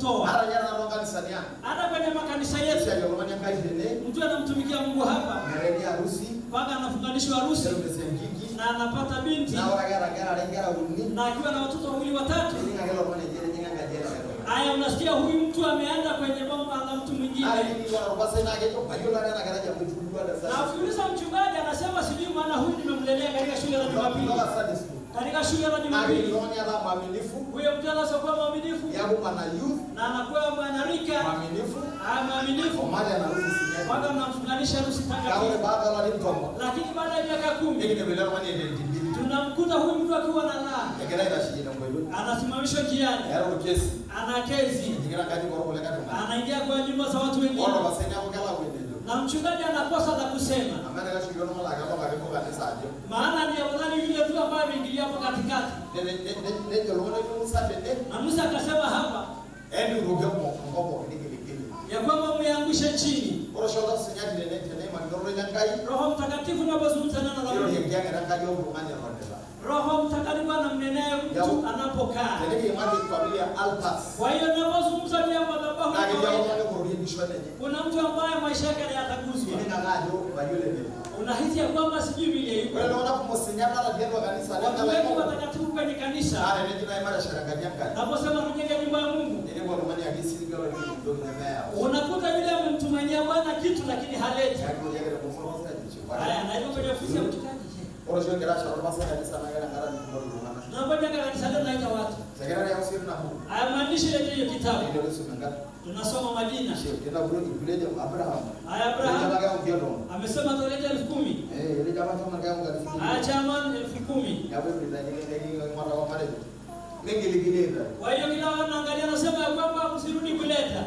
kutoa. Ara nyara na ronga nisania. Hata kwenye makanisa Yesu yetu aliyofanya kazi tene. mtu anamtumikia Mungu hapa Mereni harusi. mpaka anafunganishwa harusi Sio msengiki. na anapata binti Na ora gara gara gara gara uni. na akiwa na watoto wawili watatu. Ninga kelo mwana jere ninga ngajere. Haya, unasikia huyu mtu ameenda kwenye bomba la mtu Ari mwingine, ni wala basa ina geto bayola na gara ya mchungwa da na sasa. ukiuliza mchungaji anasema sijui, maana huyu nimemlelea katika shule la Jumapili, Ndoka Sunday school. katika shule la Ari Jumapili. ni ala mwaminifu. Huyo mtu anasokuwa mwaminifu Yabu mana youth. na anakuwa mwanarika Mwaminifu. ah, mwaminifu Omari anarusi sinyaki. mpaka mnamfunganisha harusi Kawe takatifu, baba la ni mtomo. lakini baada ya miaka kumi Ngi ne belero mani ende ndindi. tunamkuta huyu mtu akiwa na laa, Egera ila shiji na mwelo. anasimamishwa njiani, Yaro kesi. ana kezi, Ngira kaji kwa kule kati. anaingia kwa nyumba za watu wengine, Wala basenya kwa kala wende. na mchungaji anakosa la kusema, Amana ka shigi no mala ka kwa karibu kanisa ajo. maana ndiye afadhali yule tu ambaye ameingilia hapo katikati. Ne ne ne ne ne jolo ne musa tende. Na Musa akasema hapa Endi ruge mo ngobo ni kile kile. ya kwamba muiangushe chini. Ora shoda sinyaki ne ne tene mandoro ya ngai. Roho Mtakatifu unapozungumza neno la Yo Mungu, ye kya ngara kaji yo manya rondela. Roho Mtakatifu anamnenea mtu Yao. anapokaa. Tene ki mali familia altas. Kwa hiyo unapozungumza juu ya madhabahu Na ya ki jawo kawaida, mali ko ri bishwane ne. kuna mtu ambaye maisha yake yataguswa, Ini ngalajo bayole ne. unahisi ya kwamba sijui vile yuko. Wale wana kumsinya kala diendo kanisa ne Watu kala wengi ko. watakatifu kwenye kanisa, Are ne jina imara sharanga nyanga. naposema tujenge nyumba ya Mungu, Ini kwa rumani agisi ni galo ni ndo ne mea. unakuta yule amemtumainia Bwana kitu lakini haleti. Yako yake kwa mfano sasa jicho. Haya, na yuko kwenye ofisi ya mchungaji. je? Ora shwe kera sharo basa kanisa na ngara ngara ni ndo rumana. Na ngoja kanisa leo naita watu. Segera ya usiri na Mungu. Haya maandishi yetu hiyo kitabu. Ndio Yesu nganga. Tunasoma majina. Shwe tena bure ibule Abraham. Haya Abraham. Abraham Jamaa yao ndio amesema atoleta elfu kumi. Eh, ile jamaa kama ngao ngari. Haya chairman elfu kumi. Ya wewe ndio ndio ndio mara wa pale. Mengi ligileza. Kwa hiyo kila wanaangalia anasema ya kwamba msirudi kuleta.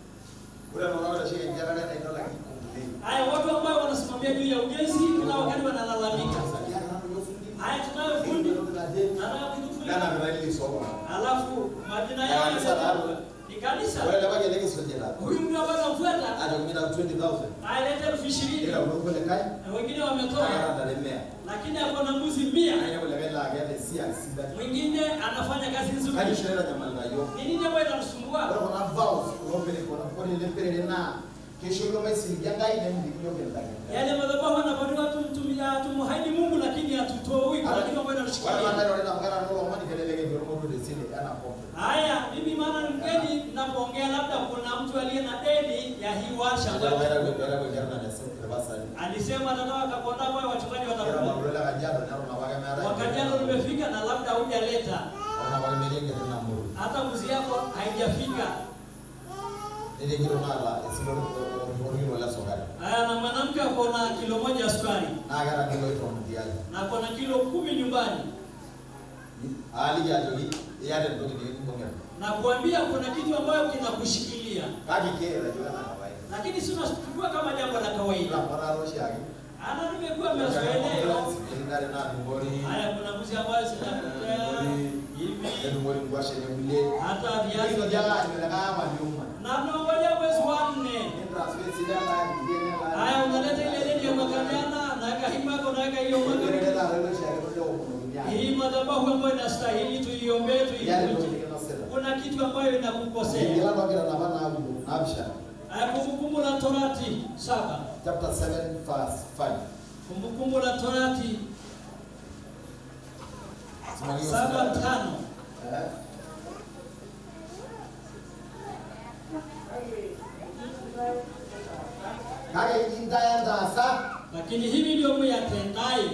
Ule unaona shika njara na ndio la kikumbe. Haya watu ambao wanasimamia juu ya ujenzi kila wakati wanalalamika. Haya tunayo fundi nataka kutufulia. Nana mradi somo. Alafu majina Ya yao kanisa nalo. ni kanisa. Wale waje leki sojela. Huyu mtu ambaye anamfuata Aje kumina 20000. aleta elfu ishirini Ila uko ile kai. na wengine wametoa, Aya ndalemea. lakini ako na mbuzi mia. Aya kule vela agende si asida. Mwingine anafanya kazi Kani nzuri. shera jamaa ngayo. Ni nini ambayo inamsumbua? Ora kuna vows urombele kuna kwa ile pere na kesho ile mesi yanga ile ndio kenda. Yale madhabahu anapatiwa tu mtumia tumuhaidi Mungu lakini hatutoi kwa kitu ambayo Wale inashikilia. wale wale ngara ndio mani kelele ke ndio mmoja desile ana pombe. Haya, mimi maana ni mgeni napoongea, labda kuna mtu aliye na deni ya hii warsha Ndio kwetu. wale wale wale ngara na sasa kwa basa. Alisema atataka kakonda kwa wachungaji Kera watakuja. mabulela kajado na na waga mara. Wakati jana limefika na labda hujaleta, Ona waga melenge na muru. hata mbuzi yako haijafika. Ile kilo nala isilo ori wala sokari. Haya, na mwanamke ako na kilo moja ya sukari Na gara kilo ito mtiaji. na ako na kilo kumi nyumbani, Ali ya joli ya ndio ndio ni ngomera. na kuambia kuna kitu ambayo kinakushikilia, Kaji kera jula na kawaida. lakini si unachukua kama jambo la kawaida. Ila mara roshi yake. Ana nimekuwa mezoeleo. Ndare na ngori. Haya, kuna mbuzi ambayo zinapotea hivi, Ndio ngori ngwashe ni mle. hata Hizo viazi jana ni kama nyuma. na tunaongoja mwezi wa nne. Nenda swezi dala ndiye na. Haya, unaleta ile deni ya mwaka jana, naweka hii mwaka, unaweka hiyo mwaka. Hii madhabahu ambayo inastahili tuiombee, tuivunje. Kuna kitu ambayo inakukosea. Haya, Kumbukumbu la Torati saba, Chapter 7 verse 5. Kumbukumbu la Torati saba tano. Eh? Kage indaya ndasa Lakini hivi ndio muyatendayo.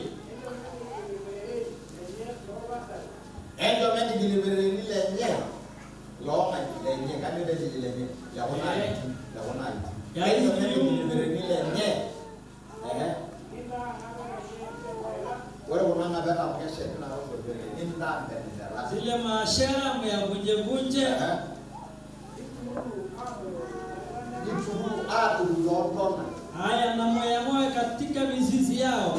endo mendi gilibere ni lenye longa lenye kani ile lenye ya ona Eh. ya ona Ya endo hivi mendi yu- gilibere ni lenye eh wewe unaona baba mkesha tuna roho bere ni ndambe ni dala Zile mashera muyavunjevunje, eh ni turu adu lotona haya na moyamoya katika mizizi yao,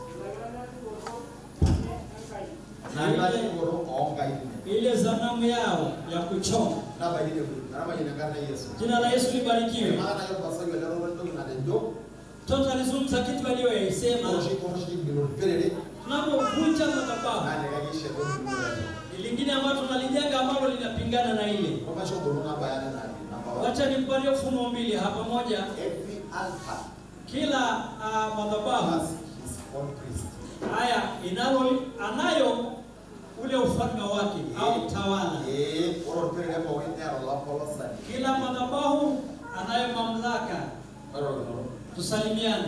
na ndani ngoro onga ile ile sanamu yao ya kuchoma. na badile na majina kana Yesu Jina la Yesu libarikiwe. maana hiyo kwa sababu ya roho ndio inadejo Toto alizungumza kitu aliyoyasema, Koshi koshi bilo perere tunapovunja madhabahu nane kagishe ndio Ni lingine ambalo tunalijenga ambalo linapingana na ile. Kama sio bolo namba yana na namba wa. Wacha nikupatie ufunuo mbili hapa. Moja, Every altar kila uh, madhabahu has his own priest. haya inalo anayo ule ufalme wake au tawala. Eh, oro pere hapo wewe ndio la polo sana. Kila madhabahu anayo mamlaka. Oro no. Tusalimiane.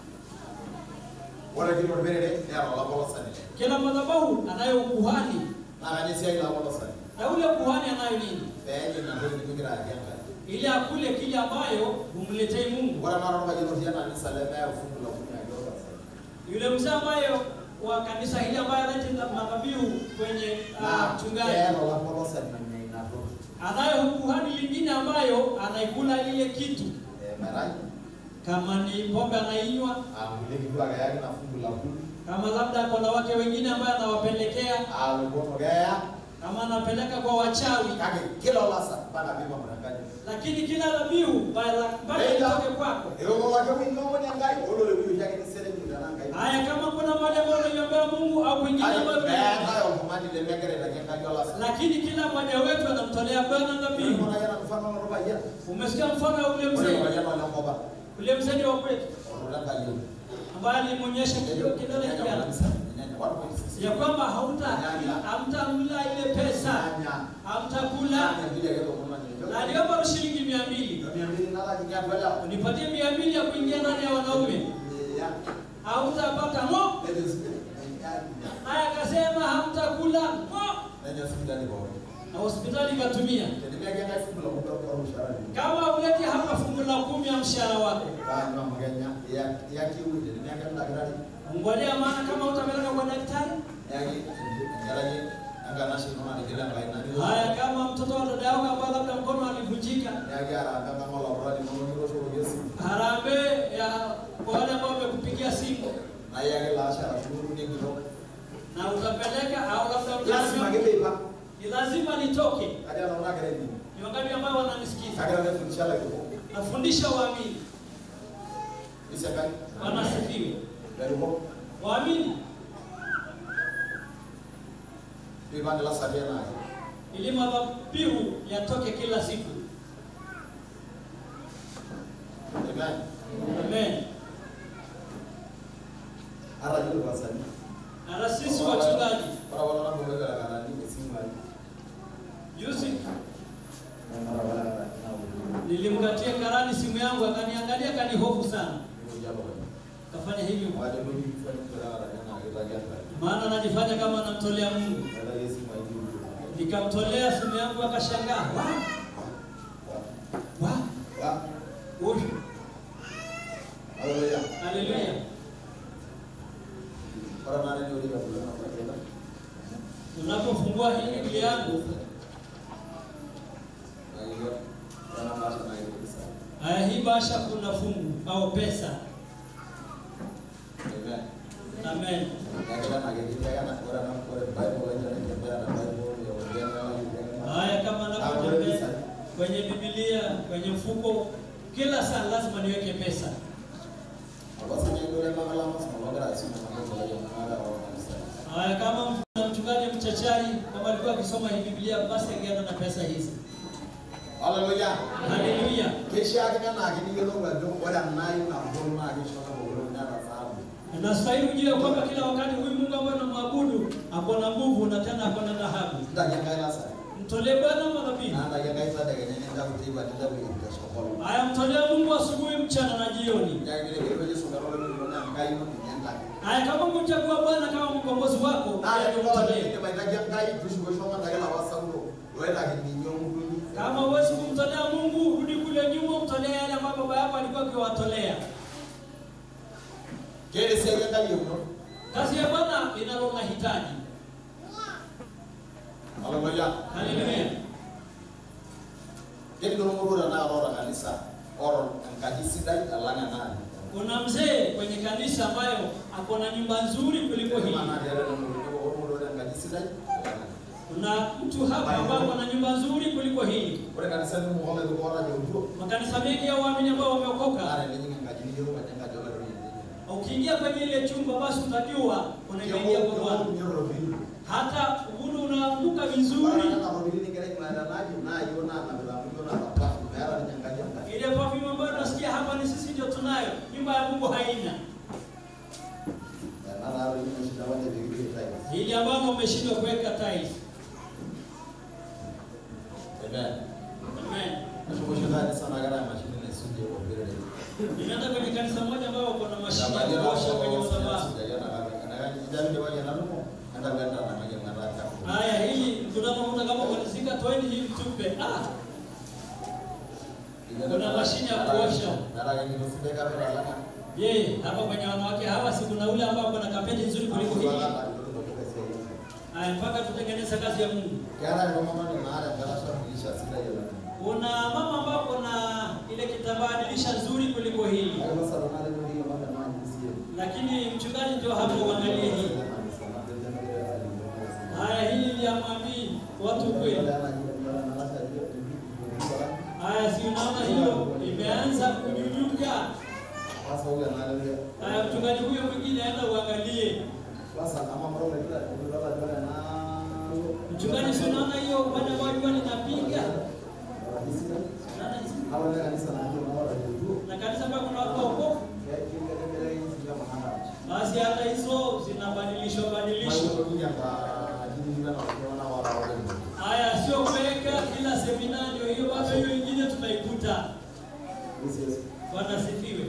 Wala kile oro pere ndio la polo sana. Kila madhabahu anayo ukuhani, Na kanisa ila polo sana. na ule ukuhani anayo nini? Bẹ́ẹ̀ni na ndio ndio kira yanga. Ili akule kile ambayo humletei Mungu. Wala mara moja ndio jana ni salama ya fungu la kumi na yoga sana. Yule mzee ambaye wa kanisa hili ambaye analeta madhabihu kwenye Na uh, mchungaji ndio la polo sana ni na roho. anayo ukuhani lingine ambayo anaikula ile kitu, Eh, marai. kama ni pombe anainywa, Amule kitu yake na fungu la kumi. kama labda kuna wake wengine ambaye anawapelekea, Alikuwa gaya. kama anapeleka kwa wachawi, Kake kila lasa bana bima mrangaji. lakini kila dhabihu mpaka mpaka itoke kwako. Ero kwa wake wingo mwenye ngai. Olo le wiyo yake ni sere ni ndana ngai. Haya, kama kuna moja ambayo unaiombea Mungu au kwingine ambayo Bẹ́ẹ̀ unaiombea. náà ọ̀gbọ̀n lè mẹ́kẹ̀rẹ̀ lẹ́yìn kájọ́ lásán. lakini kila mmoja wetu anamtolea Bwana dhabihu. Mbona yana mfano wa roba yeye? Umesikia mfano wa ule Ule mzee, wa yana na ngoba. ule mzee ni wa kwetu Ọ̀rọ̀dá yeye. ambaye alimwonyesha kidole kidole kijana ya kwamba hauta hamtamla ile pesa, hamtakula na aliomba shilingi mia mbili unipatie mia mbili ya kuingia ndani ya wanaume, hautapata ngo. Haya, akasema hamtakula ngo, na hospitali ikatumia. Kama ulete hapa fungu la kumi ya mshahara wako, ngojea, maana kama utapeleka kwa daktari Haya, kama mtoto wa dada yako ambaye labda mkono alivunjika, harambee ya kwa wale ambao wamekupigia simu na utapeleka au labda utaambiwa, ni lazima nitoke. Ni wangapi ambao wananisikiza? Nafundisha waamini, wanasifiwe waamini, Vibanda sabia naye. ili madhabihu yatoke kila siku. Amen. Amen. Ara yule wasanii. Na sisi wachungaji, Para wala na mbele la kana ni simu ali. juzi Na mara wala na na nilimkatia karani simu yangu, akaniangalia akanihofu sana, Ndio jambo. kafanya hivyo Waje ndio kufanya kwa ara na ila jana. maana najifanya kama namtolea Mungu. Ndio Yesu maidu. Nikamtolea simu yangu akashangaa, wa wa Wa. huyu, Haleluya. haleluya. Para nani ndio ndio kwa na kwa Unapofungua hii Biblia yangu, Na hiyo kana basa na hiyo sana. haya, hii basha kuna fungu au pesa. Amen. Amen. Yakala na gari ya na kwa na kwa Bible ya na kwa na Bible ya wengine na Haya, kama napotembea kwenye Biblia, kwenye mfuko, kila saa lazima niweke pesa. Basi ndio ile magala masa magara simu na kwa ya mara wa kanisa. Haya, kama mtu- mchungaji mchachari kama alikuwa akisoma hii Biblia, basi angeenda na pesa hizi. Haleluya. Haleluya. Kesha yake kana akini yelo wa ndio wala nayo na mbona na kesho kama bolo na fahamu. Unastahili ujue kwamba kila wakati huyu Mungu ambaye unamwabudu ako na nguvu na tena ako na dhahabu. Ndani ya kaila sasa. Mtolee Bwana madhabihu. Na ndani ya kaila daga nene ndio kutiba ndio kwa sokolo. Haya, mtolee Mungu asubuhi, mchana na jioni. Ya kile kile Yesu ndio ndio na ngai no nyanda. Haya, kama umemchagua Bwana kama mkombozi wako, Na haya, ndio kwa mtolee. ndio mahitaji ya ngai tushuko shoma ndagala wasaulo. Wenda kininyo mtu. Kama huwezi kumtolea Mungu, rudi kule nyuma, mtolee yale ambayo baba yako alikuwa akiwatolea. Kile sio ngai yuno. Kazi ya Bwana inalo mahitaji. Haleluya. Haleluya. Kile ndio ngoro na ora kanisa. Oro ngaji sidai alanga nani. Kuna mzee kwenye kanisa ambayo ako na nyumba nzuri kuliko hii. Maana ndio ndio ngoro ngaji sidai. Kuna mtu hapa ambaye ako na nyumba nzuri kuliko hii. Ore kanisa ni muhole ko ora ndio. Makanisa mengi ya waamini ambao wameokoka, Ara ni nyingi ngaji ni yoro matanga jola ndio. ukiingia kwenye ile chumba, basi utajua unaingia kwa Bwana. hata uvulu unaanguka vizuri. Ile perfume ambayo tunasikia hapa ni sisi ndio tunayo, nyumba ya Mungu haina. Ili ambamo umeshindwa kuweka tiles. Amen. Nimeenda kwenye kanisa moja ambayo wako na mashine ya kuosha kwenye madhabahu. Haya, hili tunapokuta kama kunisika toeni hii mtupe. Ah, Kuna mashine ya kuosha. je, hapa kwenye wanawake hawa si kuna ule ambao kuna kapeti nzuri kuliko hii? Haya, mpaka tutengeneze kazi ya Mungu. Kuna mama ambao kuna ile kitambaa dirisha nzuri kuliko hili, lakini mchungaji ndio hapo uangalie hii. Haya, hili liamwambii watu kweli. Haya, si unaona hiyo imeanza kunyunyuka. Haya, mchungaji huyo mwingine aenda uangalie. Mchungaji, si unaona hiyo upande wa jua linapiga? Unaona hizi? Na kanisa ambayo kuna watu waokofu, basi hata hizo zinabadilishwa badilishwa. Haya, sio kuweka kila semina ndio hiyo, bado hiyo ingine tunaikuta. Bwana asifiwe.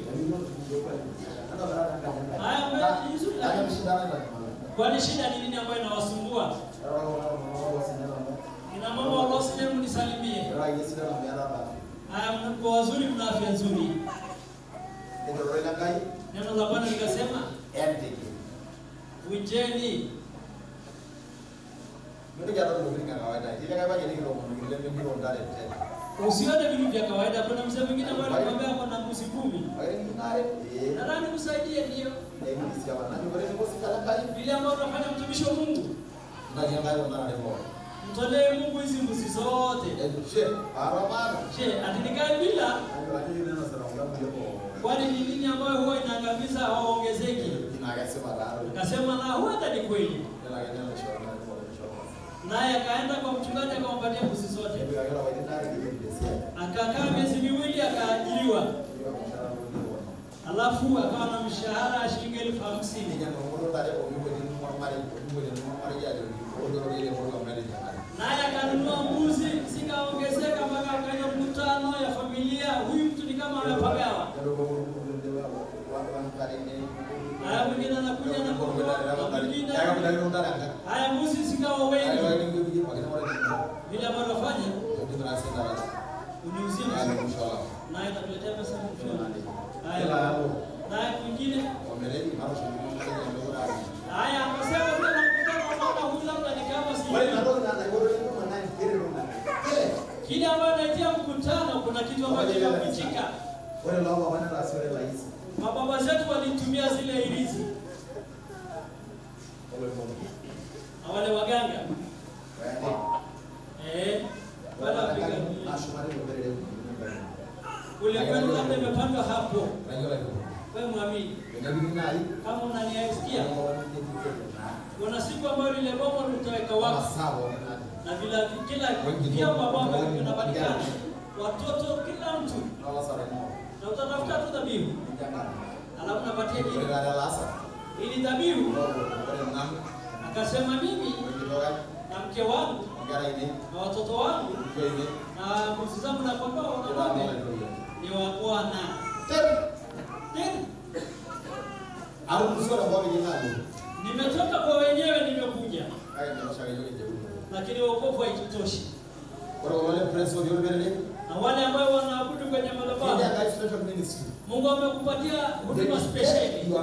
Haya, mbona ni nzuri lakini kwani shida ni nini ambayo inawasumbua? Ina mama wa Rosine mnisalimie. Haya, mko wazuri, mna afya nzuri. Neno la Bwana likasema, vunjeni usione vitu vya kawaida. Kuna mzee mwingine ambaye anakuambia ako na mbuzi kumi, nadhani kusaidie ndio vile ambao unafanya mtumishi wa Mungu. Mtolee Mungu hizi mbuzi zote. Je, atinikae bila? Kwani ni nini ambayo huwa inaangamiza hawaongezeki? Akasema na huenda ni kweli. Naye akaenda kwa mchungaji akampatia mbuzi zote, akakaa miezi miwili akaajiriwa, alafu akawa na mshahara wa shilingi elfu hamsini naye akanunua mbuzi zikaongezeka mpaka kwenye mkutano ya familia. Huyu mtu ni kama amepagawa. Haya, mwingine anakuja na kondoo na mwingine, haya mbuzi zikawa wengi. Vile ambavyo nafanya uniuzie mbuzi, naye atakuletea pesa mchana. Haya, naye mwingine haya akasema tena mkutano wa mama huyu labda ni kama sijui kile ambayo naitia mkutano, kuna kitu ambacho kinafichika. Mababa zetu walitumia zile irizi na wale waganga eh, wale wapiga kule kwenu, labda imepandwa hapo. Wewe mwamini, kama unaniasikia, kuna siku ambayo lile bomo litaweka wakfu na vila kila kila mababa vinapatikana watoto, kila mtu, na utatafuta tu dhabihu, alafu napatia jina ili dhabihu. Akasema mimi na mke wangu na watoto wangu na mbuzi zangu na kondoo na ng'ombe ni wa Bwana. Tena nimetoka kwa wenyewe, nimekuja, lakini wokovu haitutoshi, na wale ambao wanaabudu kwenye madhabahu, Mungu amekupatia huduma spesheli,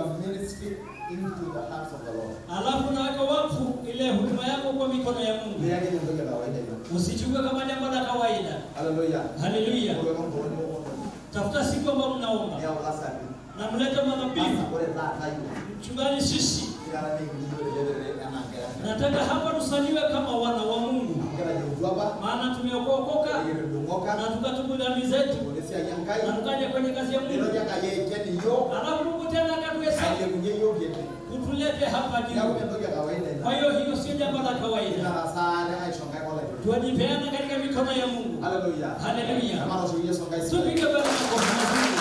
alafu naweka wakfu ile huduma yako kwa mikono ya Mungu. Usichukue kama jambo la kawaida. Haleluya! Tafuta siku ambayo mnaomba na mlete madhabihu. Mchungaji, sisi nataka hapa tusaliwe kama wana wa Mungu, nikatayeutu apa maana tumeokoka nikitudung'oka na tukatubu dhambi zetu tubone esiai enkai na tukaja kwenye kazi ya nitoki Mungu, enkai aiken iyiok alafu Mungu tena akatuhesabu ailepunye iyiok ene kutulete hapa neeku juu. entoki e kawaida Kwa ina hiyo hiyo sio jambo la kawaida, kinarasaare aisho enkai kolaito tuwajipeana katika mikono ya Mungu. haleluya Haleluya. amaroshoki yesu enkai sidai Tupige Bwana makofi mazuri.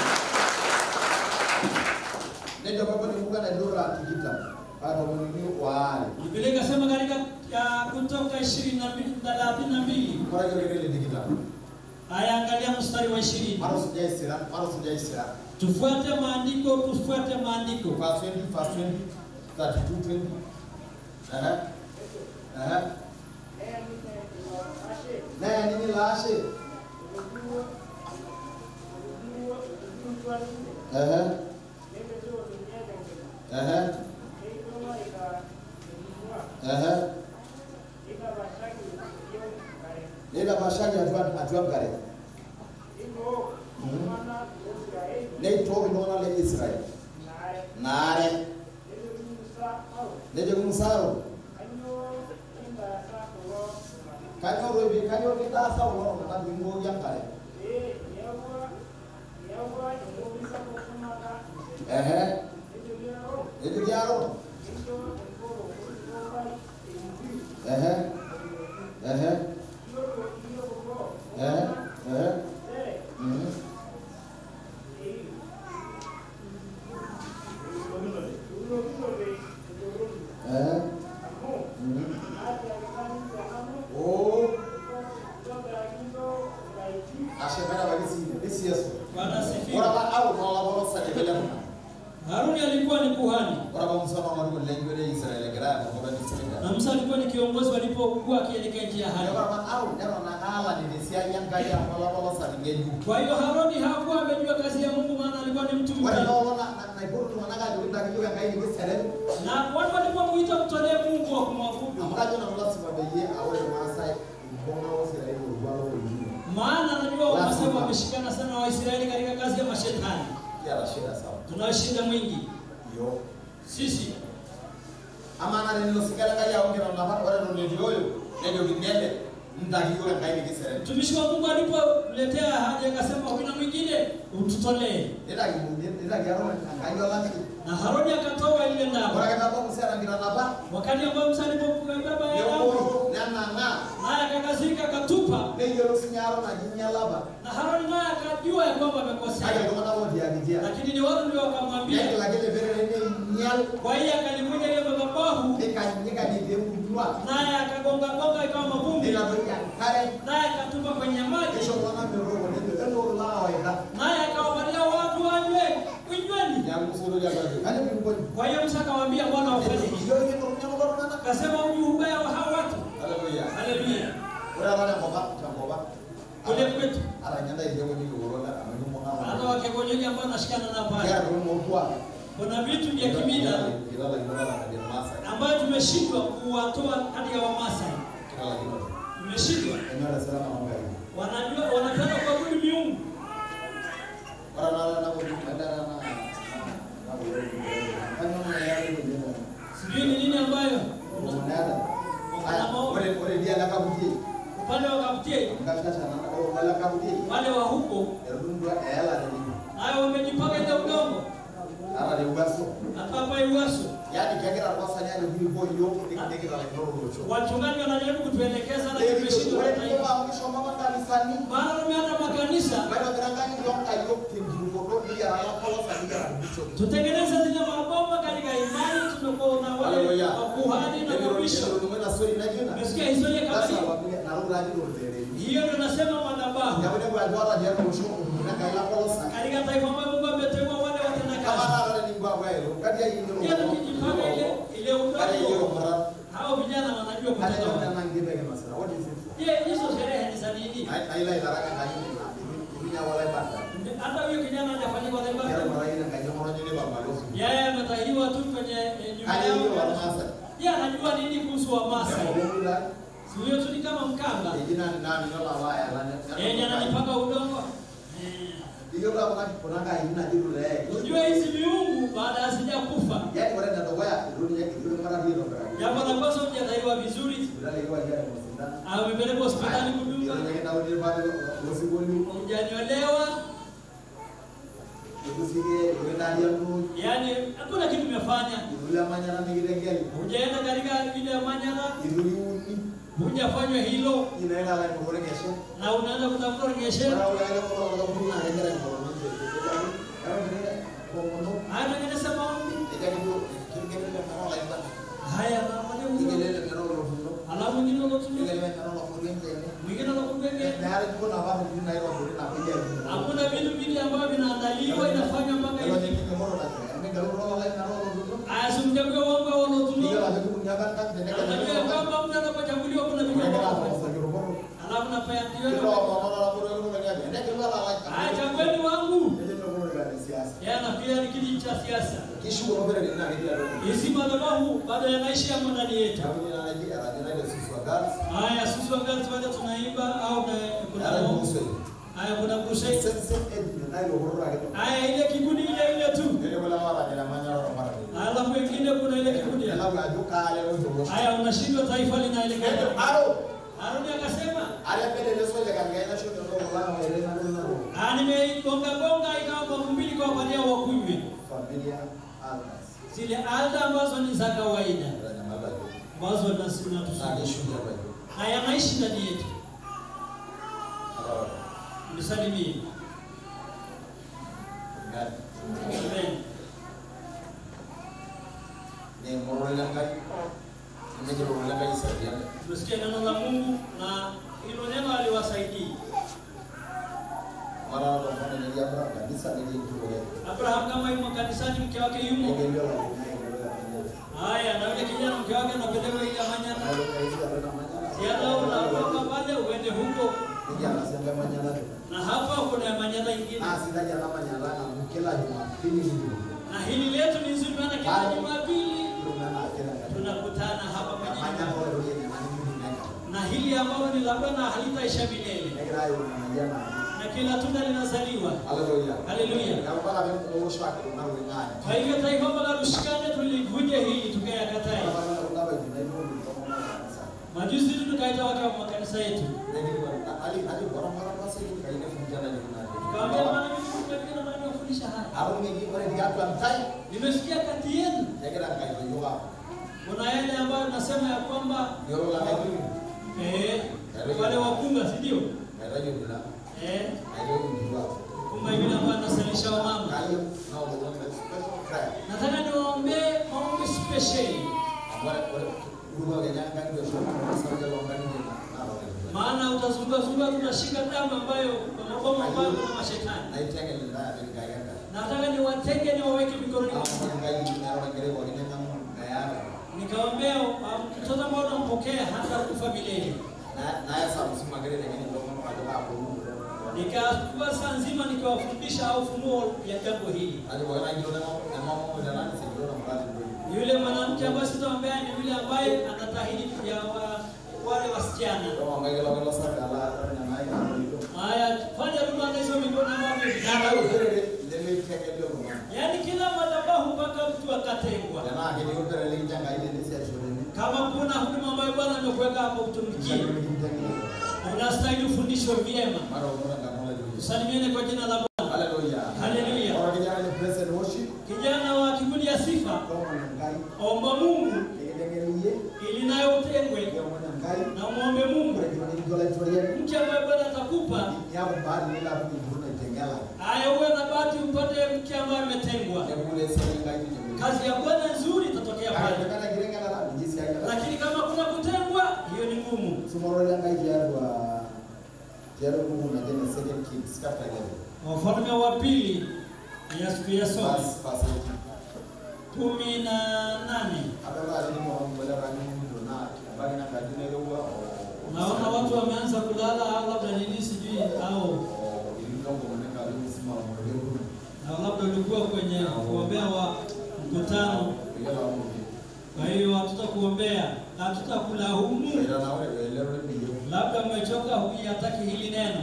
nejo papa nibuka naidura tikitam patomoni waare Biblia ikasema katika ya Kutoka ishirini na mbili thelathini na mbili korajokerele tikitam aya angalia mstari wa ishirini marosujaisira marosujaisira tufuate maandiko, tufuate maandiko. verse 20 verse 20 32 20 ehe ehe nee nini laashe ehe ehe ehe ila mashaki atua atua nkare neitoki iltung'anak le israel naare nejoki musaro kanyo roipi kanyo kitaasa kulo tung'anak ping'uoki enkare ehe nejoki aron ehe ehe ehe ehe mhm ehe mhm oo ashepera bakisine bisieso Bwana asifiwe. ore apa au noolapolosake pelekuna Haruni alikuwa ni kuhani ore apa musana ng'oruko lenjo le israel egira atongola na nisirika Musa alikuwa ni kiongozi walipokuwa akielekea njia neeku haya. apa au neton ake aalanita esiai enkai amu olapolosani ng'ejuk Kwa hiyo Haruni hakuwa amejua kazi ya Mungu, maana alikuwa ni mtu ore mgeni. noolo naipotu iltung'anak ajoki ntakiyiok enkai nikiseret na watu walipomuita mtolee Mungu wa kumwabudu, amu kajo nanu lasima peyie aore irmaasai ibung'a osirayeli orkuak loyio maana najua wanasema wameshikana sana na Waisraeli katika kazi ya mashetani. kiata shida sawa Tuna shida mwingi yo sisi. amaa naa tenilo sigara enkai au nkira napa ore eton etii oyo nejoki nele ntakiyiok enkai nikiseret Mtumishi wa Mungu alipoletea haja akasema, huyu na mwingine ututolee, nitaki nitaki aron enkai olaki na Haruni akatoa ile ore ndama. ake nabo musera nkira napa Wakati ambao Musa alipobeba ya damu, neooro nenang'aa naye akakasirika akatupa, neyiolou sinye aron aji nyalapa na Haruni naye akajua ya kwamba kake amekosea, iltung'anak otiakitia lakini ni watu ndio wakamwambia. negilaki leperere neinyal Kwa hiyo akalivuja ile madhabahu, nikanyikanie emurua naye akagonga gonga ikawa mavumbi, ninatoki enkare naye akatupa kwenye maji nisho iltung'anak merooko nejo entoki laawaita naye akawapatia watu wanywe kunyweni. neeku musoloki ajoki kanyoo kinkoni Kwa hiyo Musa akamwambia Bwana wafanye hivi, iyiolo kitorunya kulo tung'anak akasema uji ubaya wa hawa watu. haleluya Haleluya! ore apa tenkop ang tenkop ang Kule kwetu ata nye ndaitekoki kiworo amu hata kimbung'a wakegonyoki ambao nashikana na pale, kiata orkuak kuna vitu vya kimila kitalakinotalakanir maasai ambayo tumeshindwa kuwatoa kati ya Wamasai, kitalakinot tumeshindwa. enyor esira namankai Wanajua wanapenda kuabudu miungu. ore nara nakoki endara na kanyoo nayari kwenye Sijui ni nini ambayo ore ore dia lakabutie upande wa Kaptei nkashashana ore lakabutie wale wa huko erudundwa eela teni nayo wamejipaka ile udongo ata tewuaso hata hapa Iwaso. yaani kegira irpasani ajoki ipo iyiok nikitalakinot olosho Wachungaji wanajaribu kutuelekeza na tumeshindwa ore hata hivyo. iyiok amu kishomo apa nkanisani Maana tumeenda makanisa maitobira nkanyit onkayiok tenkirukoto nikiara lapolosa nikiara irbisopi tutengeneze zile mabomba katika imani, tumekuwa na wale Haleluya. makuhani na mabisho. Etoning'o ina story najo ina Umesikia historia kama sasa hii? wapile naruraki lordereni Hiyo ndio nasema madhabahu neeku nepu ajo ata tiatua olosho omuna enkai lapolosa katika taifa ambayo Mungu ameteua wale watenda kama kazi. taata teninko apuo airo kati ai Pia tukijipaka ile ile kati ai iyiok udongo, murat hao vijana wanajua kati ai kutoka. nena nkipek inasira what is it Je, hizo sherehe ni za nini? ailo aitaraka enkai ibinya walai banda Hata huyo kijana hajafanyika kera dhambi. marai enkai ng'oronyo nipamalosu Yeye ametahiriwa tu kwenye eh, nyumba kati ai iyiok yao. ormaasai Yeye anajua nini kuhusu Wamasai. nemokomita Si huyo tu ni kama mkamba. eji nani nani nolala ayala Yeye anajipaka udongo. iyiolo apa kuna nkaaini naji ruleek Unajua hizi miungu baada ya sijakufa. yaani ore enedukuya itu ninye itu nikimara pii aitobiraki Jambo la kwanza hujadhaiwa vizuri. sipitali kiwaki ate sindano. amepelekwa hospitali Ndio kudunga, nikaenda kule pale usigoni. hujanyolewa, Ukusige kwenda yangu. yani hakuna kitu umefanya. Yule manyana mikitengeli. Hujaenda katika ile ya Manyara, Yule uni. hujafanywa hilo, Inaenda la mbore kesho. na unaanza kutafuta onyesheni. Mara ule ile kwa kwa kuna ngera kwa mmoja. Kama vile kwa mmoja. Haya, tengeneza maombi Ikajibu kingine ile mara la ibada. haya, na mwalimu Kingine ile mara la fundo. alafu mwingine unatumia Kingine ile mara la kurenga. mwingine unakupenge. Na hali kuna watu kuna ile kwa na kuja. Hakuna vitu vingi ambavyo vinaandaliwa inafanywa mpaka Kalau hivi. ni kingine mara la. Mimi ndio roho la ina roho fundo. Aya, simchague wangu au Ndio unatumia. la kuja kan tena Anajua kan. kwamba mtu anapochaguliwa kuna vitu Ndio la ambavyo kwa kiroho. alafu Ndio napayandiwa. mama la kwa roho kwa gani. Ndio la la. Aya, chagueni wangu. Ndio ndio kwa siasa. Yana pia ni kiti cha siasa. Kishu kwa mbele ni nani ndio. Hizi madhabahu bado yanaishi hapo ndani yetu. Kama ni nani ndio anajua sisi wa gani. Haya, sisi wakati bado tunaimba au na- kuna Yale kuhusu. haya kuna crusade. Sasa edi na ile horora kitu. Haya, ile kikundi ile ile tu. Ile wala mara ni manya roho mara. Alafu wengine kuna ile kikundi. Ile la ajuka ale wewe. Haya, unashindwa taifa linaelekea. Aro. Haruni akasema, Ale pele ile swali kanga ina shoto ndio wala wa ile na ndio. "Ah, nimeigonga gonga ikawa kwa mbili kwa wapatia wakunywe Familia almas. zile alda ambazo ni za kawaida Ndio mabaya. ambazo Na tunatusumbua kishu ya baya. na yanaishi ndani yetu. Aro. Nisalimie. Ngani. Amen. Ni morole ngai. Ni morole ngai sabia. Tumesikia neno la Mungu na hilo neno aliwasaidia. Mara wa kwa ni ya bra kanisa ni ndio. Abraham kama yumo kanisani, mke wake yumo. Ndio la. Haya, na yule kijana mke wake anapelekwa ile manyana. Ndio kaisi ana manya. Siada unatoka pale uende huko, Ndio anasema manya na. na hapa kuna manyana ingine. Ah, sidaja na manya na kila Jumapili hivi. Na hili letu ni nzuri, maana kila Haya. Jumapili Ndio maana kila tunakutana hapa kwenye manya nyumba. kwa ndio ni nani ndio. na hili ambalo ni la Bwana halitaisha milele, Ndio hayo na jana. na kila tunda linazaliwa. Haleluya. Haleluya! Na mpaka leo kuosha kwa na wengine. Kwa hivyo taifa mpaka tushikane, tulivunje hili tukayakatae. Kama kuna kuna wewe ndio ndio kama kanisa. Majuzi tu tukaita watu wa makanisa yetu, Ndio ali ali bora bora basi ni kaine funjana ni kuna. kaambia maana mimi nimekuja na kufundisha haya, Hapo ngi kwa ndio watu amtai. nimesikia kati yenu Ndio kaile yoga. kuna yale ambayo nasema ya kwamba Ndio la kaile. eh, wale wakunga, si ndio? Ndio ndio. Eh, Ndio ndio. kunga yule ambaye anasalisha wamama. Kayo na unaona special prayer. Nataka niwaombee maombi spesheli, Ambaye kwa kwa nyanga ndio sio sasa ndio ngani ndio na roho. maana utazunguka zunguka, tunashika damu ambayo maboma ambayo kuna mashetani. Naitenge ndio ndio kayanga. Nataka niwatenge niwaweke mikononi mwa Mungu. Naye Nikaombea um, mtoto ambao unampokea hata kufa milele. Nikachukua saa nzima nikiwafundisha au funuo ya jambo hili. Yule mwanamke ambaye sitaombea ni yule ambaye anatahiri ya wa, wale wasichana. Haya, fanya rumana hizo mikono ambavyo yaani kila madhabahu mpaka mtu akatengwa. Kama kuna huduma ambayo Bwana amekuweka hapo utumikie, unastahili ufundishwe vyema. Tusalimiane kwa jina la Bwana. Haleluya. Kijana wa kikundi ya sifa, omba Mungu ili nayo utengwe na umwombe Mungu mke ambaye Bwana atakupa haya, uwe na bahati upate mke ambaye ametengwa. Kazi ya Bwana nzuri itatokea pale, lakini kama kuna kutengwa, hiyo ni ngumu. Wafalme wa pili ya siku ya soma kumi na nane naona watu wameanza kulala, au labda nini sijui, au na labda ulikuwa kwenye kuombea wa mkutano. Kwa hiyo hatutakuombea, hatutakulaumu. Labda umechoka, huihataki hili neno,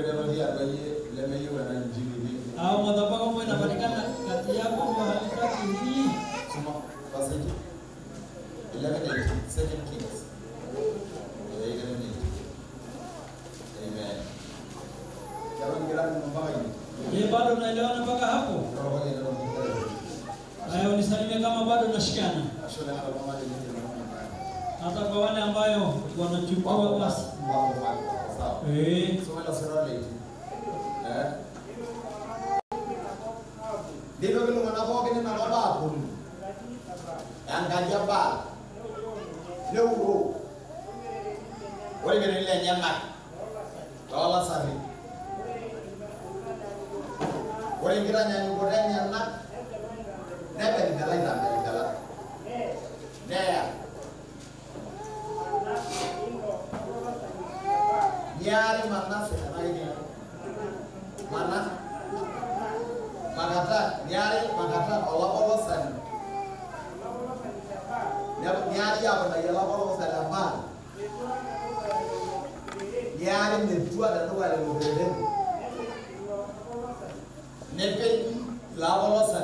au madhabahu ambayo inapatikana kati yako ndio halitaki hili. Second Kings. Je, bado naelewana mpaka hapo? Haya, unisalimie kama bado nashikana. Hata kwa wale ambayo wanachukua basi. Eh, Ndivyo vile mwanavoge na mababu. Angalia ba. Neuro. Ore vile ile nyama. Wala sari. Ore ngira nyani gore nyana. Nebe ni dala ida ni dala. Nea. Nyari mana se na ini. Mana? Magata, nyari magata ola ola san. Nyari apa na yala ola san apa? Nyari metua dan dua yang berbeda. Nepe la ola san.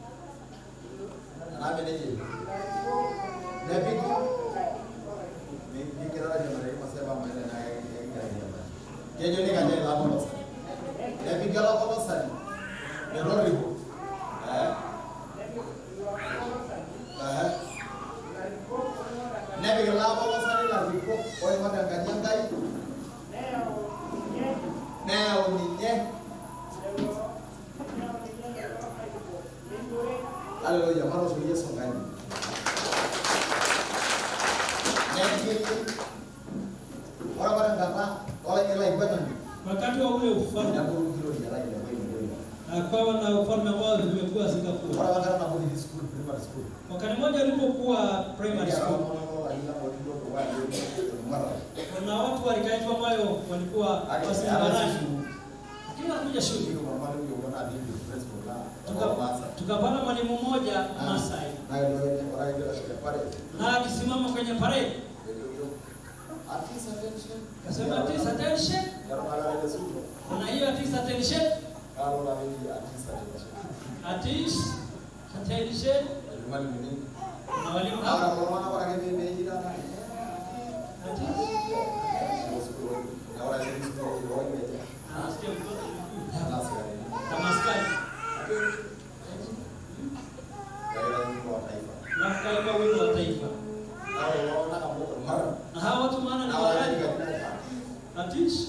Nama ini je. Nepe tu. Ni ni kira aja mereka masih apa mana nak yang yang yang. Kejo ni kan la ola san. Nepe kalau ola san. Error ribu. Eh? Eh? Nabi gelapa lo sani la ribu. Oi mata kanyang kai. Neo ninye. Haleluya, maro su Yesu ngani. Nabi Orang orang kata, oleh nilai benar. wakati wa ule ufalme Tidak perlu kilo dia lagi, tidak perlu. akawa na ufalme ambao zimekuwa Singapore. Orang orang kata nak di school, primary school. Wakati mmoja alipokuwa primary school, kuna watu walikaitwa ambayo walikuwa basi barani, lakini wanakuja shule. Tuka- Tukapata mwalimu mmoja Masai na akisimama kwenye parade akasema tisa attention, kuna hiyo tisa attention, atish attention, kuna walimu hapa atish anasikia mtoto kama askari na kukaimba wimbo wa taifa, na hawa watu maana ni barani atish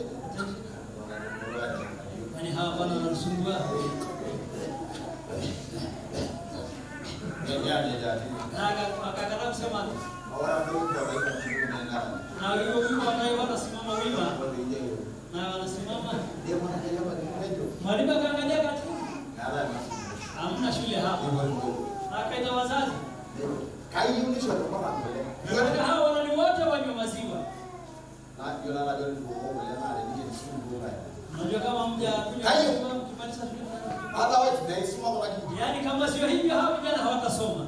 yani hawa bwana wanasumbua na aka- akakataa kusema na hiyo wimbo wa taifa wanasimama wima na wanasimama mwalimu akaangalia katika hamna shule hapa na akaita wazazi katika hao wanani wote wanywa maziwa unajua kama mja kunywa Hayo. maziwa mkimaliza shule yaani kama sio hivyo hao vijana hawatasoma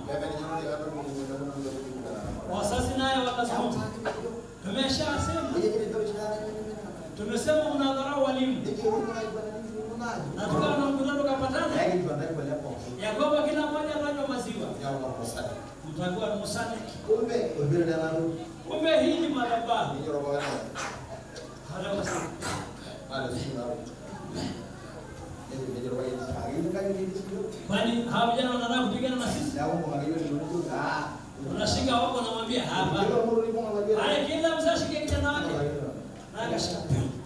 wazazi naye watasoma tumeshasema tumesema mnadharau walimu na tukawa na mkutano tukapatana ya kwamba kila mmoja atanywa maziwa mtakuwa musani kumbe hii ni madhabahu hata wasi kwani hawa vijana wanataka kupigana na sisi unashika wako namwambia hapa haya kila mzee ashike kijana wake na akashika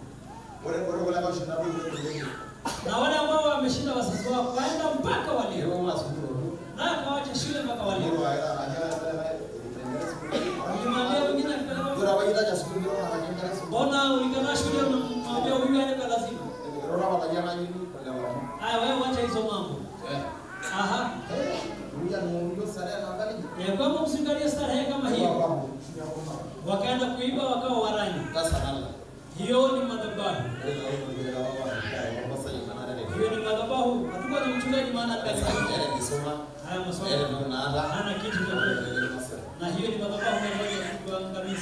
na wale ambao wameshinda wazazi wao waenda mpaka walio na akawacha shule mpaka walio ukimwambia wengine akipeleka mbona ulikataa shule unamwambia huyu aende kwa lazima haya wewe wacha hizo mambo aha ya kwamba msingalie starehe kama hiyo wakaenda kuiba wakawa warani hiyo ni madhabahu hiyo ni madhabahu hatukuwa na mchungaji maana kanisani haya masomo hana kitu chochote na hiyo ni madhabahu ambayo kuangamiza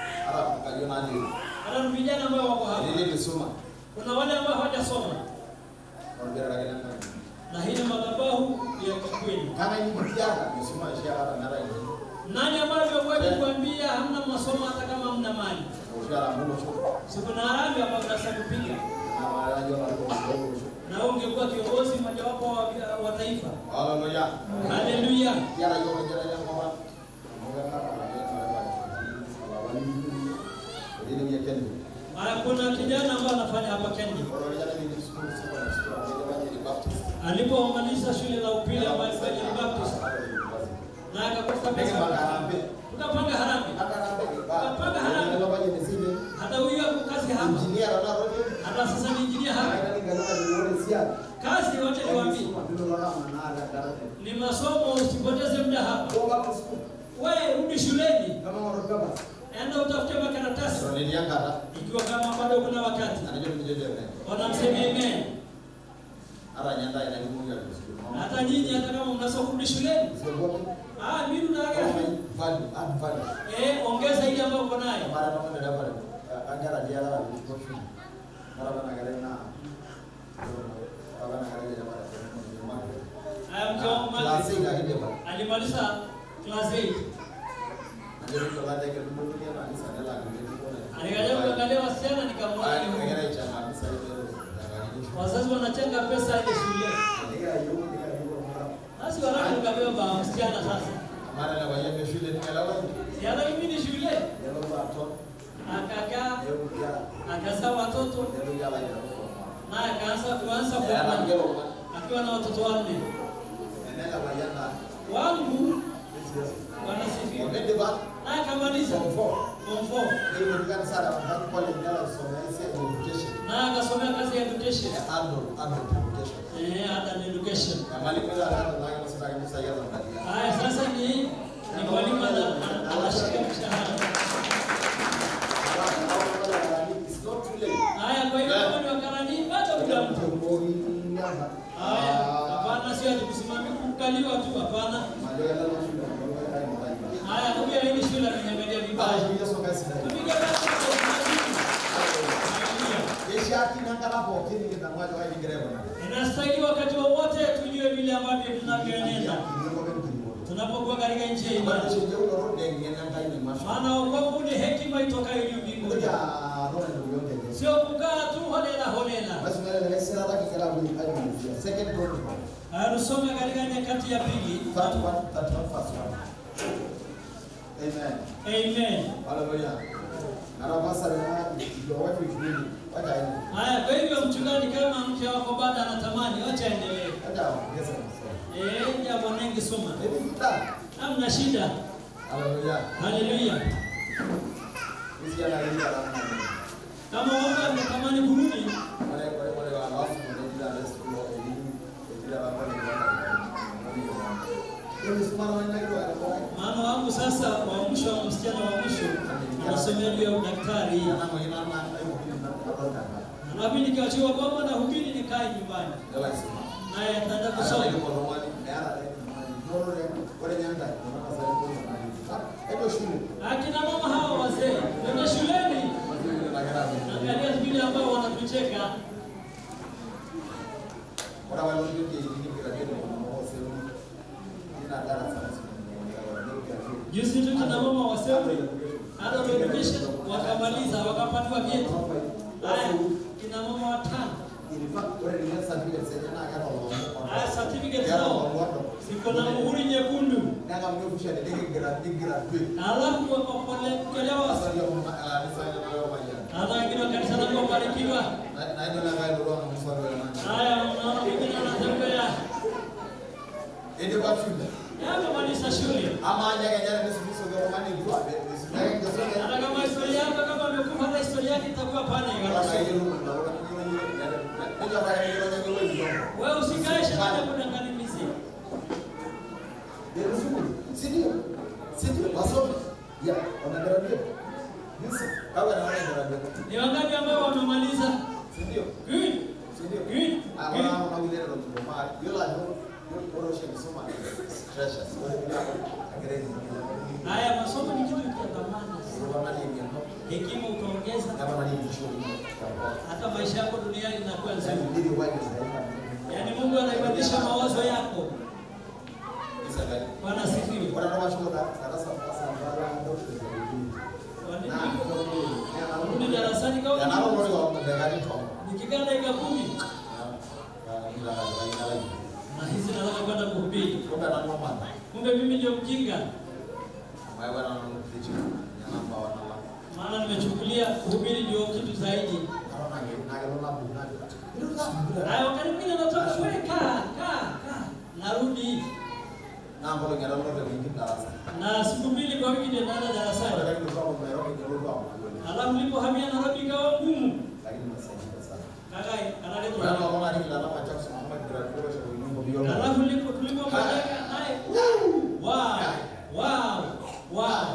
hata ni vijana ambao wako hapa kuna wale ambao hawajasoma na hii ni madhabahu ya kikweli Kama ini mtiaga, nisema ishara hata mara hii. nani ambavyo huwezi kuambia hamna masomo hata kama hamna mali Ushara mbona sio? siku na harambee ambao tunasema kupiga na wewe ungekuwa kiongozi mojawapo wa, wa taifa. Haleluya. Haleluya. Yara yo ngera ya ngoma. Ile ni yake. Haya, kuna kijana ambaye anafanya hapa Kenya. Alipomaliza shule la upili ambayo ilikuwa ni Baptist na akakosa pesa, tukapanga harambee. Hata huyu ako kazi hapa, hata sasa ni injinia hapa. Kazi yote niwaambie, ni masomo, usipoteze muda hapa. Wewe rudi shuleni, enda utafute makaratasi, ikiwa kama bado kuna wakati. Wanamsema amen. Hata nyinyi hata kama mnasoma kurudi shuleni, ah, mimi tunataka eh, ongeza ile ambayo uko nayo. Haya, mke wangu Margaret alimaliza class 8 Nikaja kuangalia wasichana nikamwona ni huyu. Wazazi wanachenga pesa ile shule. Basi wanataka nikabeba msichana sasa. Siana mimi ni shule. Akakaa akazaa watoto na akaanza kuanza kwa akiwa na watoto wanne. Wangu wanasifiwa. Na akamaliza form 4 na akasomea kazi ya education. Eh, adult education. Haya sasa ni ni mwalimu ana- ana- anashika mshahara. Haya kwa hiyo kama ni wakarani bado muda mtu. Haya, hapana sio ati kusimamia kukaliwa tu hapana. Haya kuja hili shule amenyangalia vibaya. Tupige basi kwa umakini. Haleluya. Inastahili wakati wowote tujue vile ambavyo tunavyoenenda tunapokuwa katika nchi ya imani. Maana wokovu ni hekima itokayo juu mbinguni, sio kukaa tu holela holela. Haya, tusome katika Nyakati ya Pili. Amen. Amen. Hallelujah. Anapasa na ndio watu ikibidi. Wacha aende. Haya, kwa hivyo mchungaji, kama mke wako bado anatamani, wacha endelee. Wacha ongeza maswali. Eh, jambo nengi soma. Hivi kita. Hamna shida. Hallelujah. Haleluya. Hizi ana ile alama. Kama wewe unatamani kurudi, Wale wale wale wa alafu ndio ile rest kwa elimu. Ile hapa ni Hivi sima na ndio kwa maana wangu sasa wa mwisho wa msichana wa mwisho anasomea juu ya udaktari. Ana mwenye ana hiyo kitu na kutoka. Na mimi nikiachiwa kwamba na hubiri nikae nyumbani. Ndio sima. Naye ataenda Sasa kusoma. hiyo kwa Romani, yara ile Moro ile wale nyanda unaona sasa hiyo kwa Ndio shule. Akina mama hawa wazee, ndio shuleni. Ndio na garabi. Angalia vile ambao wanatucheka. Ora wale ndio ke ni kila kitu kwa mao sema. Ina darasa sana. Juzi tu kina mama wasema adult education wakamaliza wakapatiwa vyeti. Haya, kina mama watano. Haya, certificate zao ziko na muhuri nyekundu. Alafu wakapokelewa hata wengine wa kanisa langu wabarikiwa. Haya, unaona wengine wanatembea. Yamemaliza shule. Hata kama historia yako kama amekufa, hata historia yake itakuwa pale. Wewe usikae shambani kudanganya mizigo. Ni wangapi ambao wamemaliza? Good. Good. Good. Haya, masomo ni kitu cha dhamana. Hekima utaongeza, hata maisha yako duniani inakuwa nzuri. Yaani Mungu anaibadilisha mawazo yako. Bwana asifiwe. Rudi darasani kama nikikaa dakika kumbe mimi ndio mjinga, Ambaye wana preaching nyamba wanala. maana nimechukulia kuhubiri ndio kitu zaidi. Karona nge nage lola bu nage. Ndio la. Haya, wakati mwingine natoka wewe, kaa kaa kaa, narudi Na mbona ngara lola wingi darasa. na siku mbili kwa wiki ndio naenda darasani, Lakini ndio kwa Nairobi ndio kwa alafu nilipohamia Nairobi ikawa ngumu. Lakini nasaidia sana. Kaka Wewe analetwa unaona nini la nama cha kusoma kama graduate wa nyumba bio. Alafu lipo tulipopeleka naye wow, wow, wow.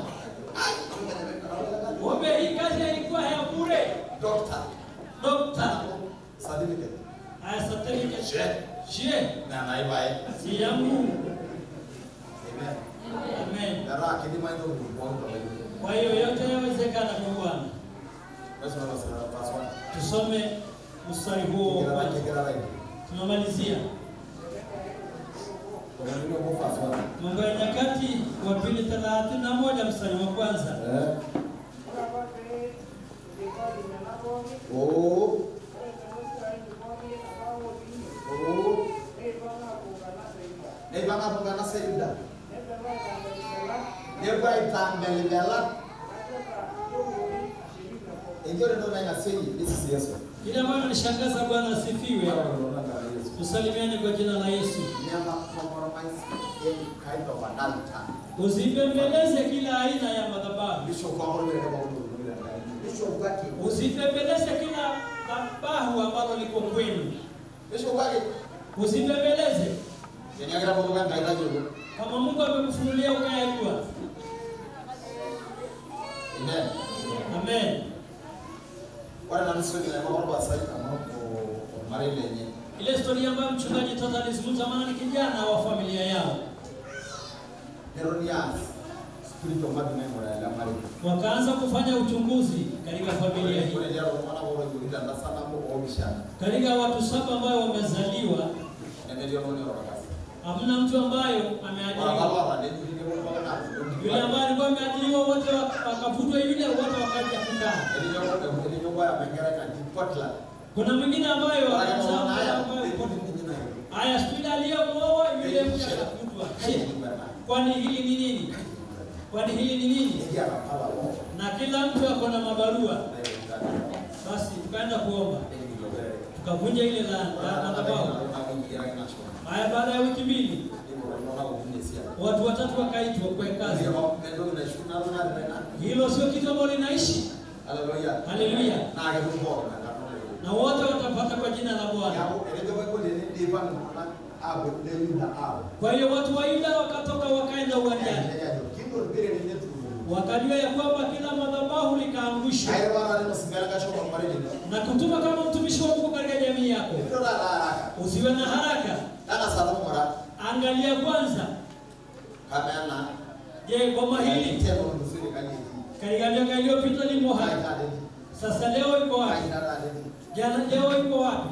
Kumbe hii kazi haikuwa ya bure. Doctor. Dokta, Certificate. haya certificate. Je. Je, Na naibae. si yangu. Amen. Amen. Dara kidima ndio kuongo kwa hiyo. Kwa hiyo yote yawezekana kwa Bwana. Basi unasema paswa. Tusome mstari huo wa Kila kwanza. rangi kila rangi. Tunamalizia Kwa nini uko paswa? Mambo ya Nyakati wa pili thelathini na moja mstari wa kwanza. Eh. Oh. Oh. Nei banga bungana selida. Nei bai tambele bela. Injio ndo na ngasei this is Yesu. Ile ambayo nishangaza Bwana asifiwe. Wewe unaona kama Yesu. Tusalimiane kwa jina la Yesu. Never compromise any kind of an altar. Usipembeleze kila aina ya madhabahu. Bishop wako ndio kama huyo. Bishop wake. Usipembeleze kila madhabahu ambalo liko kwenu. Bishop wake. Usipembeleze. Yani agira kwa kwa ngaida juu. Kama Mungu amekufunulia ukayajua. Amen. Amen. Wale na nusu ni kama kwa sasa kama kwa marele yenyewe. Ile historia ambayo mchungaji Tata alizungumza, maana ni kijana wa familia yao, Herodias. Spirit of God name wala la mari. wakaanza kufanya uchunguzi katika familia hii, Kule jana mwana wao ndio ndio sana kwa obishana. katika watu saba ambao wamezaliwa, Ndio ndio ndio wakati. hamna mtu ambayo Wala ameajiriwa. baba ndio ndio kwa na. Yule ambaye alikuwa ameajiriwa wote wak- wakavutwa, yule wote wakaja kukaa. Ndio ndio ndio kwa mengera na Portland. Kuna mwingine ambayo Wala wakaanza kama haya ambayo ndio ndio haya siku ile aliyemwoa yule mke akavutwa. Je, kwani hili ni nini? Kwani hili ni nini? Na kila mtu ako na mabarua. Basi tukaenda kuomba, tukavunja ile la la madhabahu. Haya, baada ya wiki mbili watu watatu wakaitwa kwa kazi. Hilo sio kitu ambalo linaishi. Haleluya! Na wote watapata kwa jina la Bwana. Kwa hiyo watu wa Yuda wakatoka wakaenda uwanjani, wakajua ya kwamba kila madhabahu likaangushwa, na kutuma kama mtumishi wa Mungu katika jamii yako. Usiwe na haraka, angalia kwanza. Je, goma hili katika miaka iliyopita limo hai, sasa leo iko wapi? Jana leo iko wapi?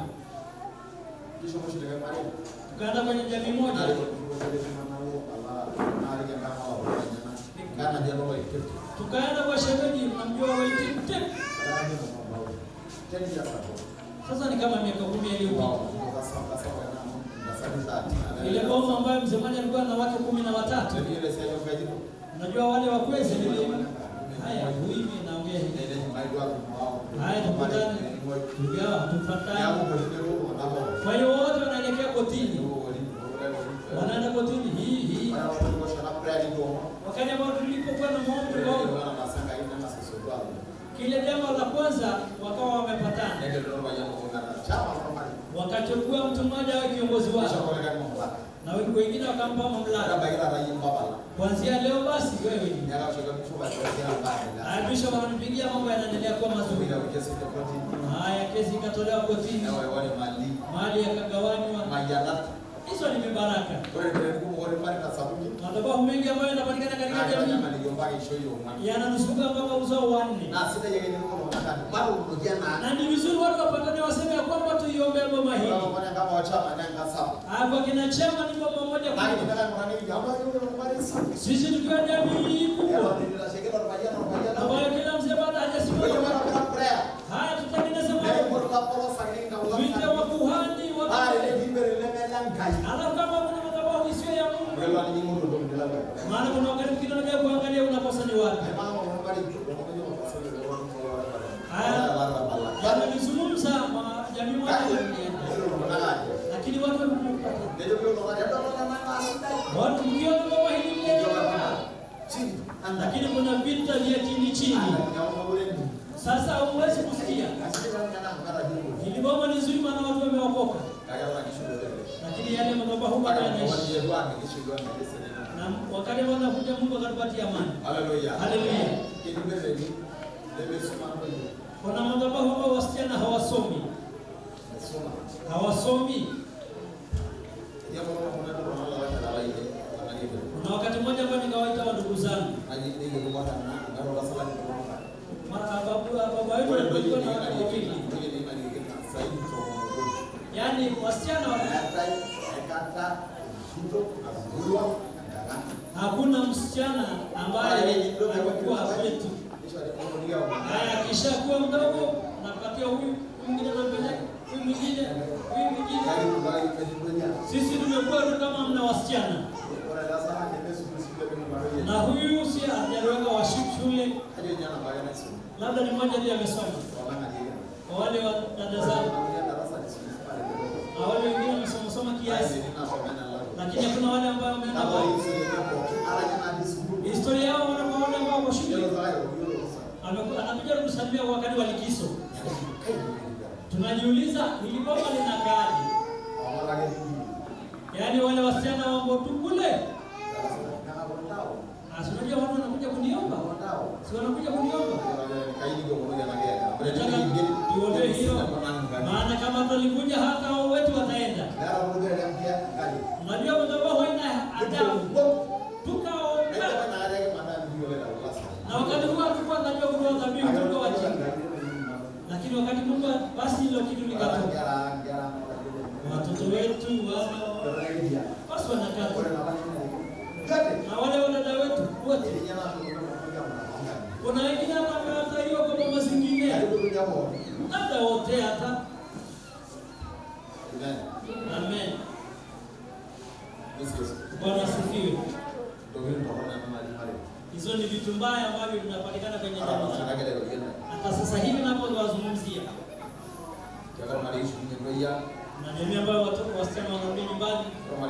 Tukaenda kwenye jamii moja, tukaenda kwa shemeji, mnamjua Waitiktek. Sasa ni kama miaka kumi iliyopita, ile goma ambayo msemaji alikuwa na wake kumi na watatu. Unajua wale wakwezi nili haya huimi naongea hivi. Haya tukutane. Tugawa tufatane. Kwa hiyo wote wanaelekea kotini. Wanaenda kotini hii hii. Wakati ambao tulipokuwa na maombi tukaomba. Kile jambo la kwanza wakawa wamepatana. Wakachukua mtu mmoja awe kiongozi wao na wengine wakampa mamlaka. Kuanzia leo basi wewe ni. Haya bishop ananipigia mambo yanaendelea kuwa mazuri. Haya kesi ikatolewa kotini. Mali yakagawanywa. Hizo ni mibaraka. Madhabahu mengi ambayo yanapatikana katika jamii yananuzunguka mpaka uzao wa nne. Na ni vizuri watu wapatane waseme ya kwamba tuiombe ngoma hii. Ah, kwa kina chama ni ngoma moja kubwa. Sisi tukiwa jamii hii kubwa ambayo kila mzee bado hajasimama. Haya tutengeneze mambo. Tuite wakuhani wa Alafu kama kuna madhabahu isiyo ya Mungu, Maana kuna wakati mwingine unajua kuangalia unakosa ni wapi. Yamezungumza ma- jamii moja lakini watu wamepata. Watu mkiona kama hili mnaelewa. Lakini kuna vita vya chini chini. Sasa huwezi kusikia. Hili boma ni zuri maana watu wameokoka. Lakini yale madhabahu bado yanaishi. Na wakati wanakuja Mungu akatupatia amani. Haleluya. Kuna madhabahu ambao wasichana hawasomi. Hawasomi. Kuna wakati mmoja ambao nikawaita wa ndugu zangu. Mara babu baba wetu alikuwa na watu wawili. Yaani wasichana wa- hakuna msichana ambaye alikuwa kwetu. Haya akishakuwa mdogo napatia huyu mwingine nampeleka huyu mwingine huyu mwingine. Sisi tumekuwa tu kama mna wasichana na huyu si hajaliweka wa shu- shule, labda ni mmoja ndiye amesoma. Kwa wale wa dada zangu na wale wengine wamesoma soma kiasi, lakini hakuna wale ambao wameenda kwa historia yao, wana kwa wale ambao wako shule. Ameku- Anakuja kutusalimia wakati wa likizo, tunajiuliza hili boma linakaaje? Yaani wale wasichana wambo tu kule, Ah, si unajua watu wanakuja kuniomba, si wanakuja kuniomba Nataka tuombee hiyo, maana kama tulikuja hata wao wetu wataenda. Unajua madhabahu haina adabu, tukaomba na wakati huo hatukuwa tunajua kutoa dhabihu, tulikuwa wajinga, lakini wakati Mungu basi hilo kitu likatoka, watoto wetu wana basi wanakaa tu. na wale wadada wetu wote, kuna wengine hata wameathiriwa kwa mama zingine, labda wote hata amen. Bwana asifiwe. Hizo ni vitu mbaya ambavyo vinapatikana kwenye jamii zetu. Hata sasa hivi napowazungumzia na jamii ambayo watoto wasichana wanarudi nyumbani,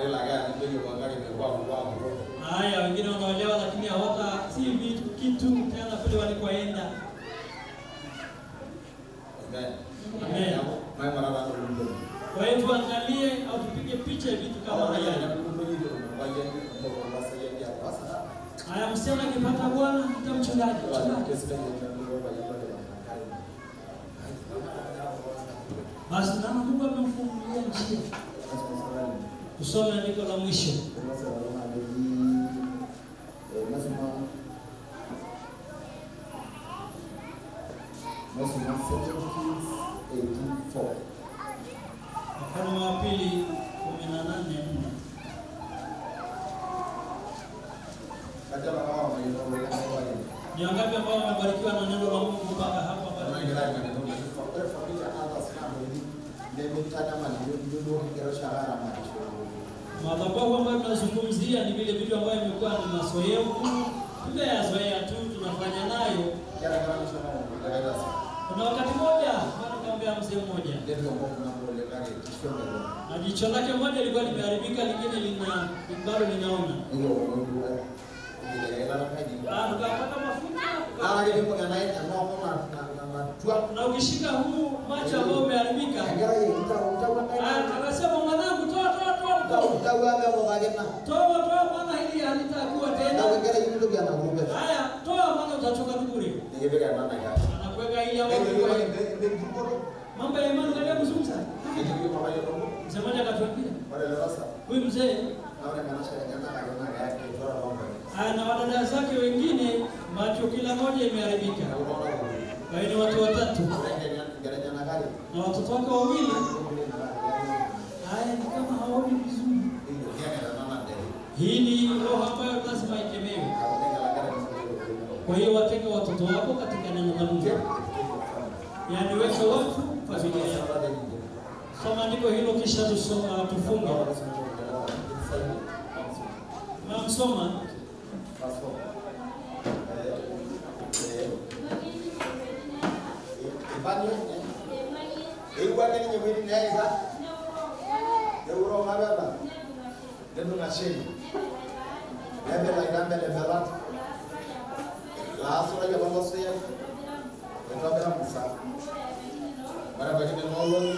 haya wengine wanaolewa, lakini hawata si vitu kitu tena kule walikoenda. Amen. Kwa hiyo tuangalie au tupige picha ya vitu kama haya. Haya, msichana akipata bwana hata mchungaji mchungaji. Basi na Mungu amemfungulia njia. Tusome andiko la mwisho Wafalme wa pili kumi na nane nne. Ni wangapi ambao wamebarikiwa na neno la Mungu mpaka hapa bado? Madhabahu ambayo tunazungumzia ni vile vitu ambavyo imekuwa ni mazoefu, tumeyazoea tu, tunafanya nayo. Kuna wakati mmoja bwana nikamwambia mzee mmoja, na jicho lake moja lilikuwa limeharibika, lingine lina bado linaona. Ah, tukapata mafuta na ukishika huu macho ambao umeharibika, ah, akasema mwanangu, toa toa toa toa toa toa, maana hili halitakuwa tena. Haya, toa maana utachoka tu bure. Anakuweka ili hapo mambo ya imani kalia kuzungumza. Mzee mmoja akatuambia, huyu mzee ah, na wadada zake wengine macho kila moja imeharibika. Kwa hiyo ni watu watatu na watoto wake wawili, haya ni kama hawaoni vizuri. Hii ni roho ambayo lazima ikemewe. Kwa hiyo watenge watoto wako katika neno la Mungu, yaani weke watu familia yako. Soma andiko hilo kisha tusoma tufunge. Mamsoma Verse four. Eh, eh, ibani, eh. Eibwake ninye mwili neza. Euro mabeba. Nendo ngasheni. Nebela igambele belat. Laasura ya baba suya. Wetobera musa. Bara bagine nolon.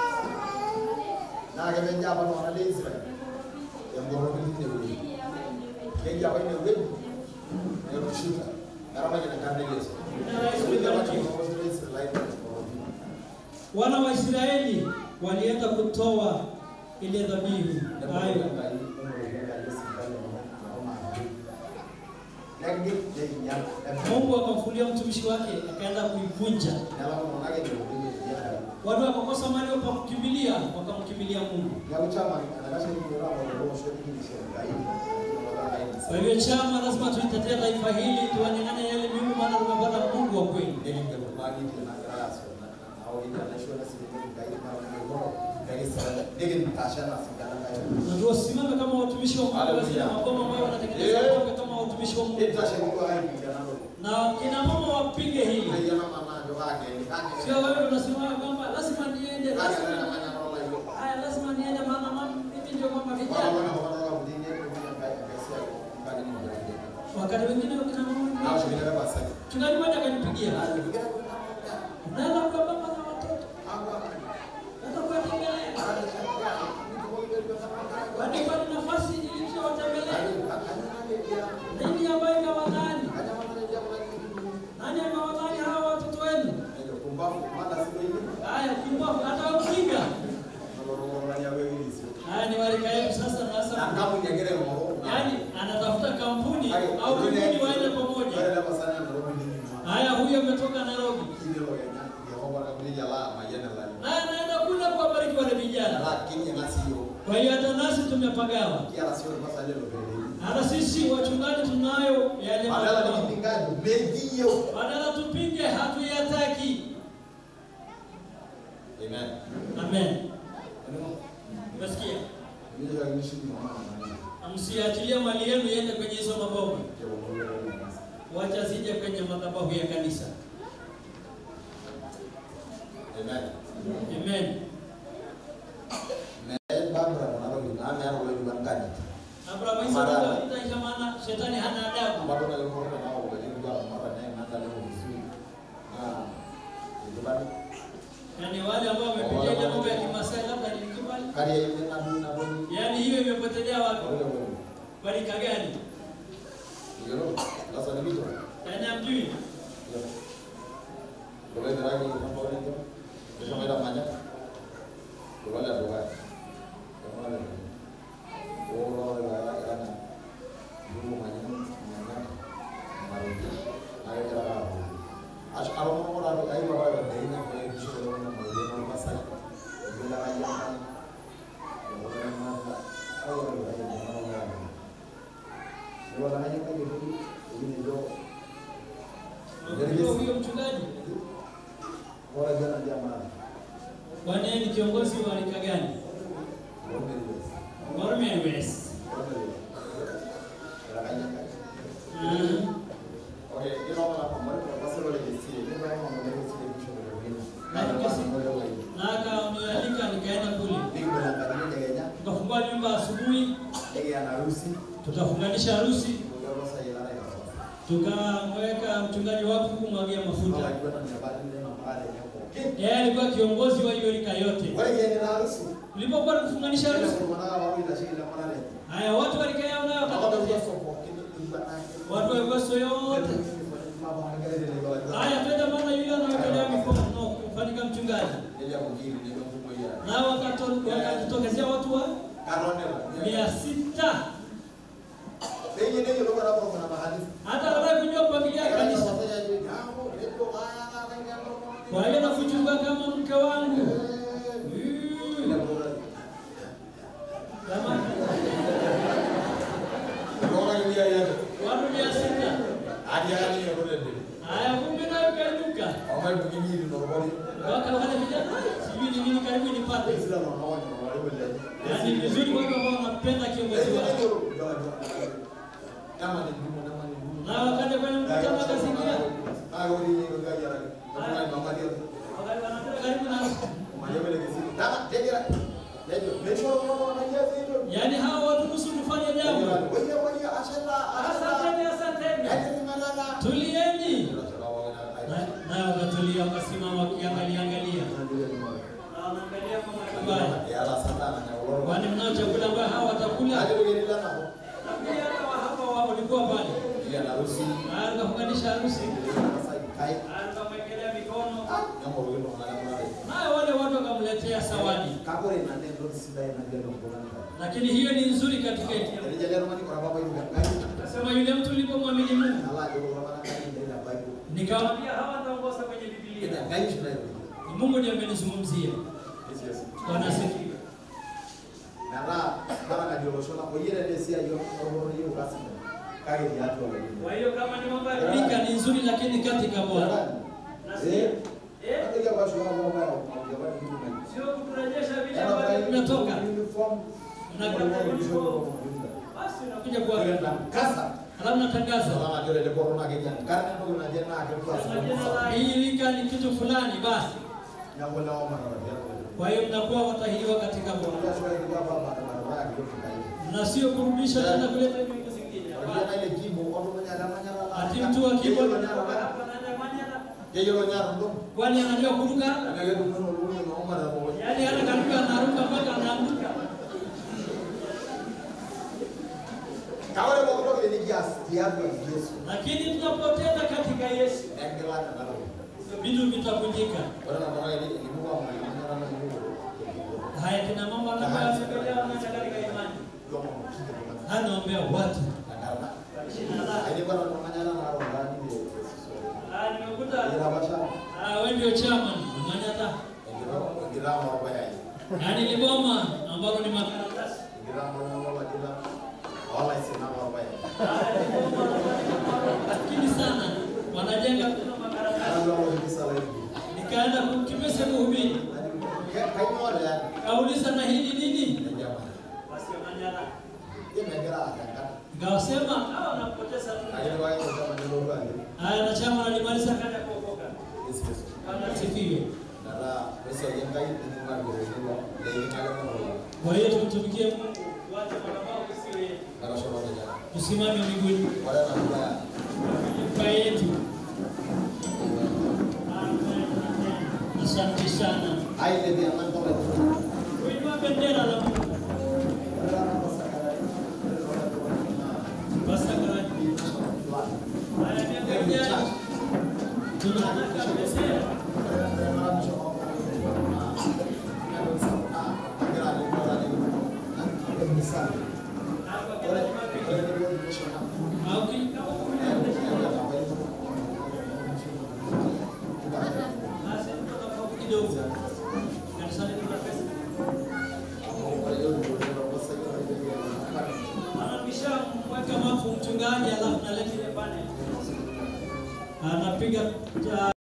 Na ke benja ba no na de Israel. Emboro ni ne wi. Ke ja ba ne wi. Ne rushika. Bara bagine ngande Yesu. Wile watu wa Israel. Wana wa Israeli walienda kutoa ile dhabihu hayo. Mungu akamfulia mtumishi wake akaenda kuivunja. Watu wakakosa mahali pa kukimbilia, wakamkimbilia Mungu. Kwa hivyo chama lazima tuitetea taifa hili, tuwanyang'anye yale miungu, maana tumepata Mungu wa kweli. Na tuwasimame kama watumishi wa Mungu, basi na magoma ambayo wanatengeneza ng'ombe kama watumishi wa Mungu, na kina mama wapige hili. Sio wewe unasimama kwamba lazima niende, lazima haya, lazima niende, maana mama mimi ndio mama vijana. Wakati wengine wakina mama chungaji mmoja akanipigia, nenda kwa baba na watoto, nenda kuwatembelea, wanipa nafasi ili tuwatembelea. Nini ambayo ikawadhani? Nani amewadhani hawa watoto wenu? Haya, kumbavu hata ukiga. Haya ni warika yetu sasa na sasa. Yaani anatafuta kampuni au kampuni waende pamoja. Haya, huyo ametoka Nairobi. Na anaenda kule kuwabariki wale vijana. Kwa hiyo hata nasi tumepagawa. Hata sisi wachungaji tunayo yale madhabahu. Badala tupinge hatuyataki. Amen. Umesikia? Msiachilie mali yenu iende kwenye hizo mabomu. Wacha zije kwenye madhabahu ya kanisa. Amen. Abraham hizo ndio itaisha maana shetani hana adabu. Yaani wale ambao wamepitia ile mambo ya Kimasai labda ni kibali. Yaani hiyo imepotelea watu. Barika gani? Yaani hamjui. Unajua huyo mchungaji? Kwani yeye ni kiongozi wa rika gani? Gorme West. Mm. Na akanialika nikaenda kule. Tukafungua nyumba asubuhi, tukafunganisha harusi, tukamweka mchungaji wakfu kumwagia mafuta. Yeye alikuwa kiongozi wa hiyo rika yote. Tulipokuwa tukifunganisha harusi, haya watu wa rika yao nayo wakatokezea. watu wa Egoso yote. Haya twende maana yule anawekelea mikono kufanyika mchungaji. Na wakato- wakajitokezea watu wa mia sita. Hata wanataka kujua kupangilia kanisa. Kwa hiyo nakuchunga kama mke wangu. Mm. Kama watu mia sita. Haya kumbe nayo kainuka. Waka wale vijana sijui ni nini karibu nipate. Yaani vizuri watu ambao wanapenda kiongozi wao. Nama ni ngumu, nama ni ngumu. Na wakaja kwenye mkutano wakasikia. Ah, uli ni ngai ya. Nama ni mama ndio. Wakati wanapita karibu na Mwenyewe kesi. Nama tegera. Ndio. Mesho roho na yeye hivyo. yaani hao watu nusu tufanye jambo. Wewe wewe ashalla Asanteni, asanteni. Yaani malala. Tulieni. Na- Nayo wakatulia wakasimama wakiangalia angalia. Na wanaangalia kwa makabaya. Yala satana na uloro. Kwani mnao chakula ambayo hawa watakula? Hadi wewe nako. Na pia hata wa hapa wao walikuwa pale. Ile harusi. Na akafunganisha harusi. Sasa kai. Na akamwekelea mikono. Nyama wewe ndo unalala. Nayo wale watu wakamletea zawadi. Kabore na ndio sidai na ndio mbona. Lakini hiyo ni nzuri katika eti. Rejelea romani kwa baba hiyo gani? Akasema yule mtu ulipomwamini Mungu. Allah ndio kwa maana kani ndio na Bible. Nikamwambia hawa wataongoza kwenye Biblia. Ina gani shida hiyo? Ni Mungu ndiye amenizungumzia. Yes yes. Bwana asifiwe. Na la bara na ndio shona kwa ile ndio sia hiyo kwa hiyo basi. Kage ni watu wale. Kwa hiyo kama ni mambo ya Biblia ni nzuri lakini katika Bwana. Na si Eh. eh Ndio kwa sababu baba yao kwa baba hiyo. sio kuturejesha vile ambavyo tunatoka. Uniform. Unakata uniform. Basi unakuja kwa Kasa. alafu natangaza. Salama ndio ile corona kenya. Karne ndio na jana kwa Sema jina la sababu. hii rika ni kitu fulani basi. Na wala wao Kwa hiyo mnakuwa watahiriwa katika Bwana. mara. Na sio kurudisha tena kuleta vitu zingine. Hapana. Ati mtu wa keyboard anatoka hapa na Manyara. Kwani anajua kuruka? Yaani hata karibu anaruka mpaka anaanguka. Lakini tunapotenda katika Yesu, vitu vitavunjika. Haya kina mama wanapoangalia wanaanza katika imani. Anaombea watu. Jina lake. Ah, nimekuta ah, wewe ndio chairman Manyata. Yaani ni boma ambalo ni makaratasi. Ah, ni boma lakini sana wanajenga kuna makaratasi. Nikaenda kukimesa kuhubiri. Kauliza na hili nini? Basi Manyara. Nikawasema hawa wanapoteza tu. Haya na chama nalimaliza kaja kuokoka. Bwana asifiwe. Kwa hiyo tumtumikie Mungu, tuache madhabahu isiwe yetu. Tusimame miguuni kwa yetu. Amen, amen. Asante sana. Kuinua bendera la Mungu. Pasaka. Haya miaka ijayo. Tunataka bendera. Hapa kwa Jumapili. Au ki- kama kuna basi tutatoka kidogo. Kanisani tuna pesa. Anabisha mweka mafu mchungaji alafu naleta ile panel. Anapiga